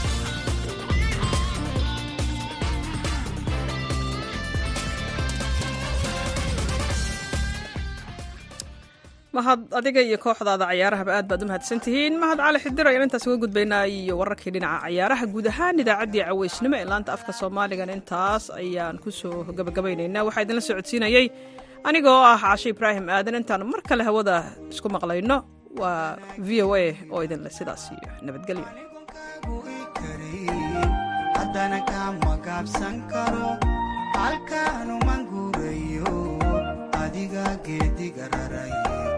A: mahad adiga iyo kooxdaada cayaarahaba aad baad u mahadsan tihiin mahad cali xidir ayaan intaas uga gudbaynaa iyo wararkii dhinaca cayaaraha guud ahaan idaacaddii caweysnimo ee laanta afka soomaaligan intaas ayaan kusoo gabagabaynaynaa waxaa idinla socodsiinayey aniga oo ah cashe ibraahim aadan intaan mar kale hawada isku maqlayno waa v o a oo idinle sidaas iyo nabadgelyo
Q: haddana kama gaabsan karo halkaanuman guurayo adiga geediga rarayo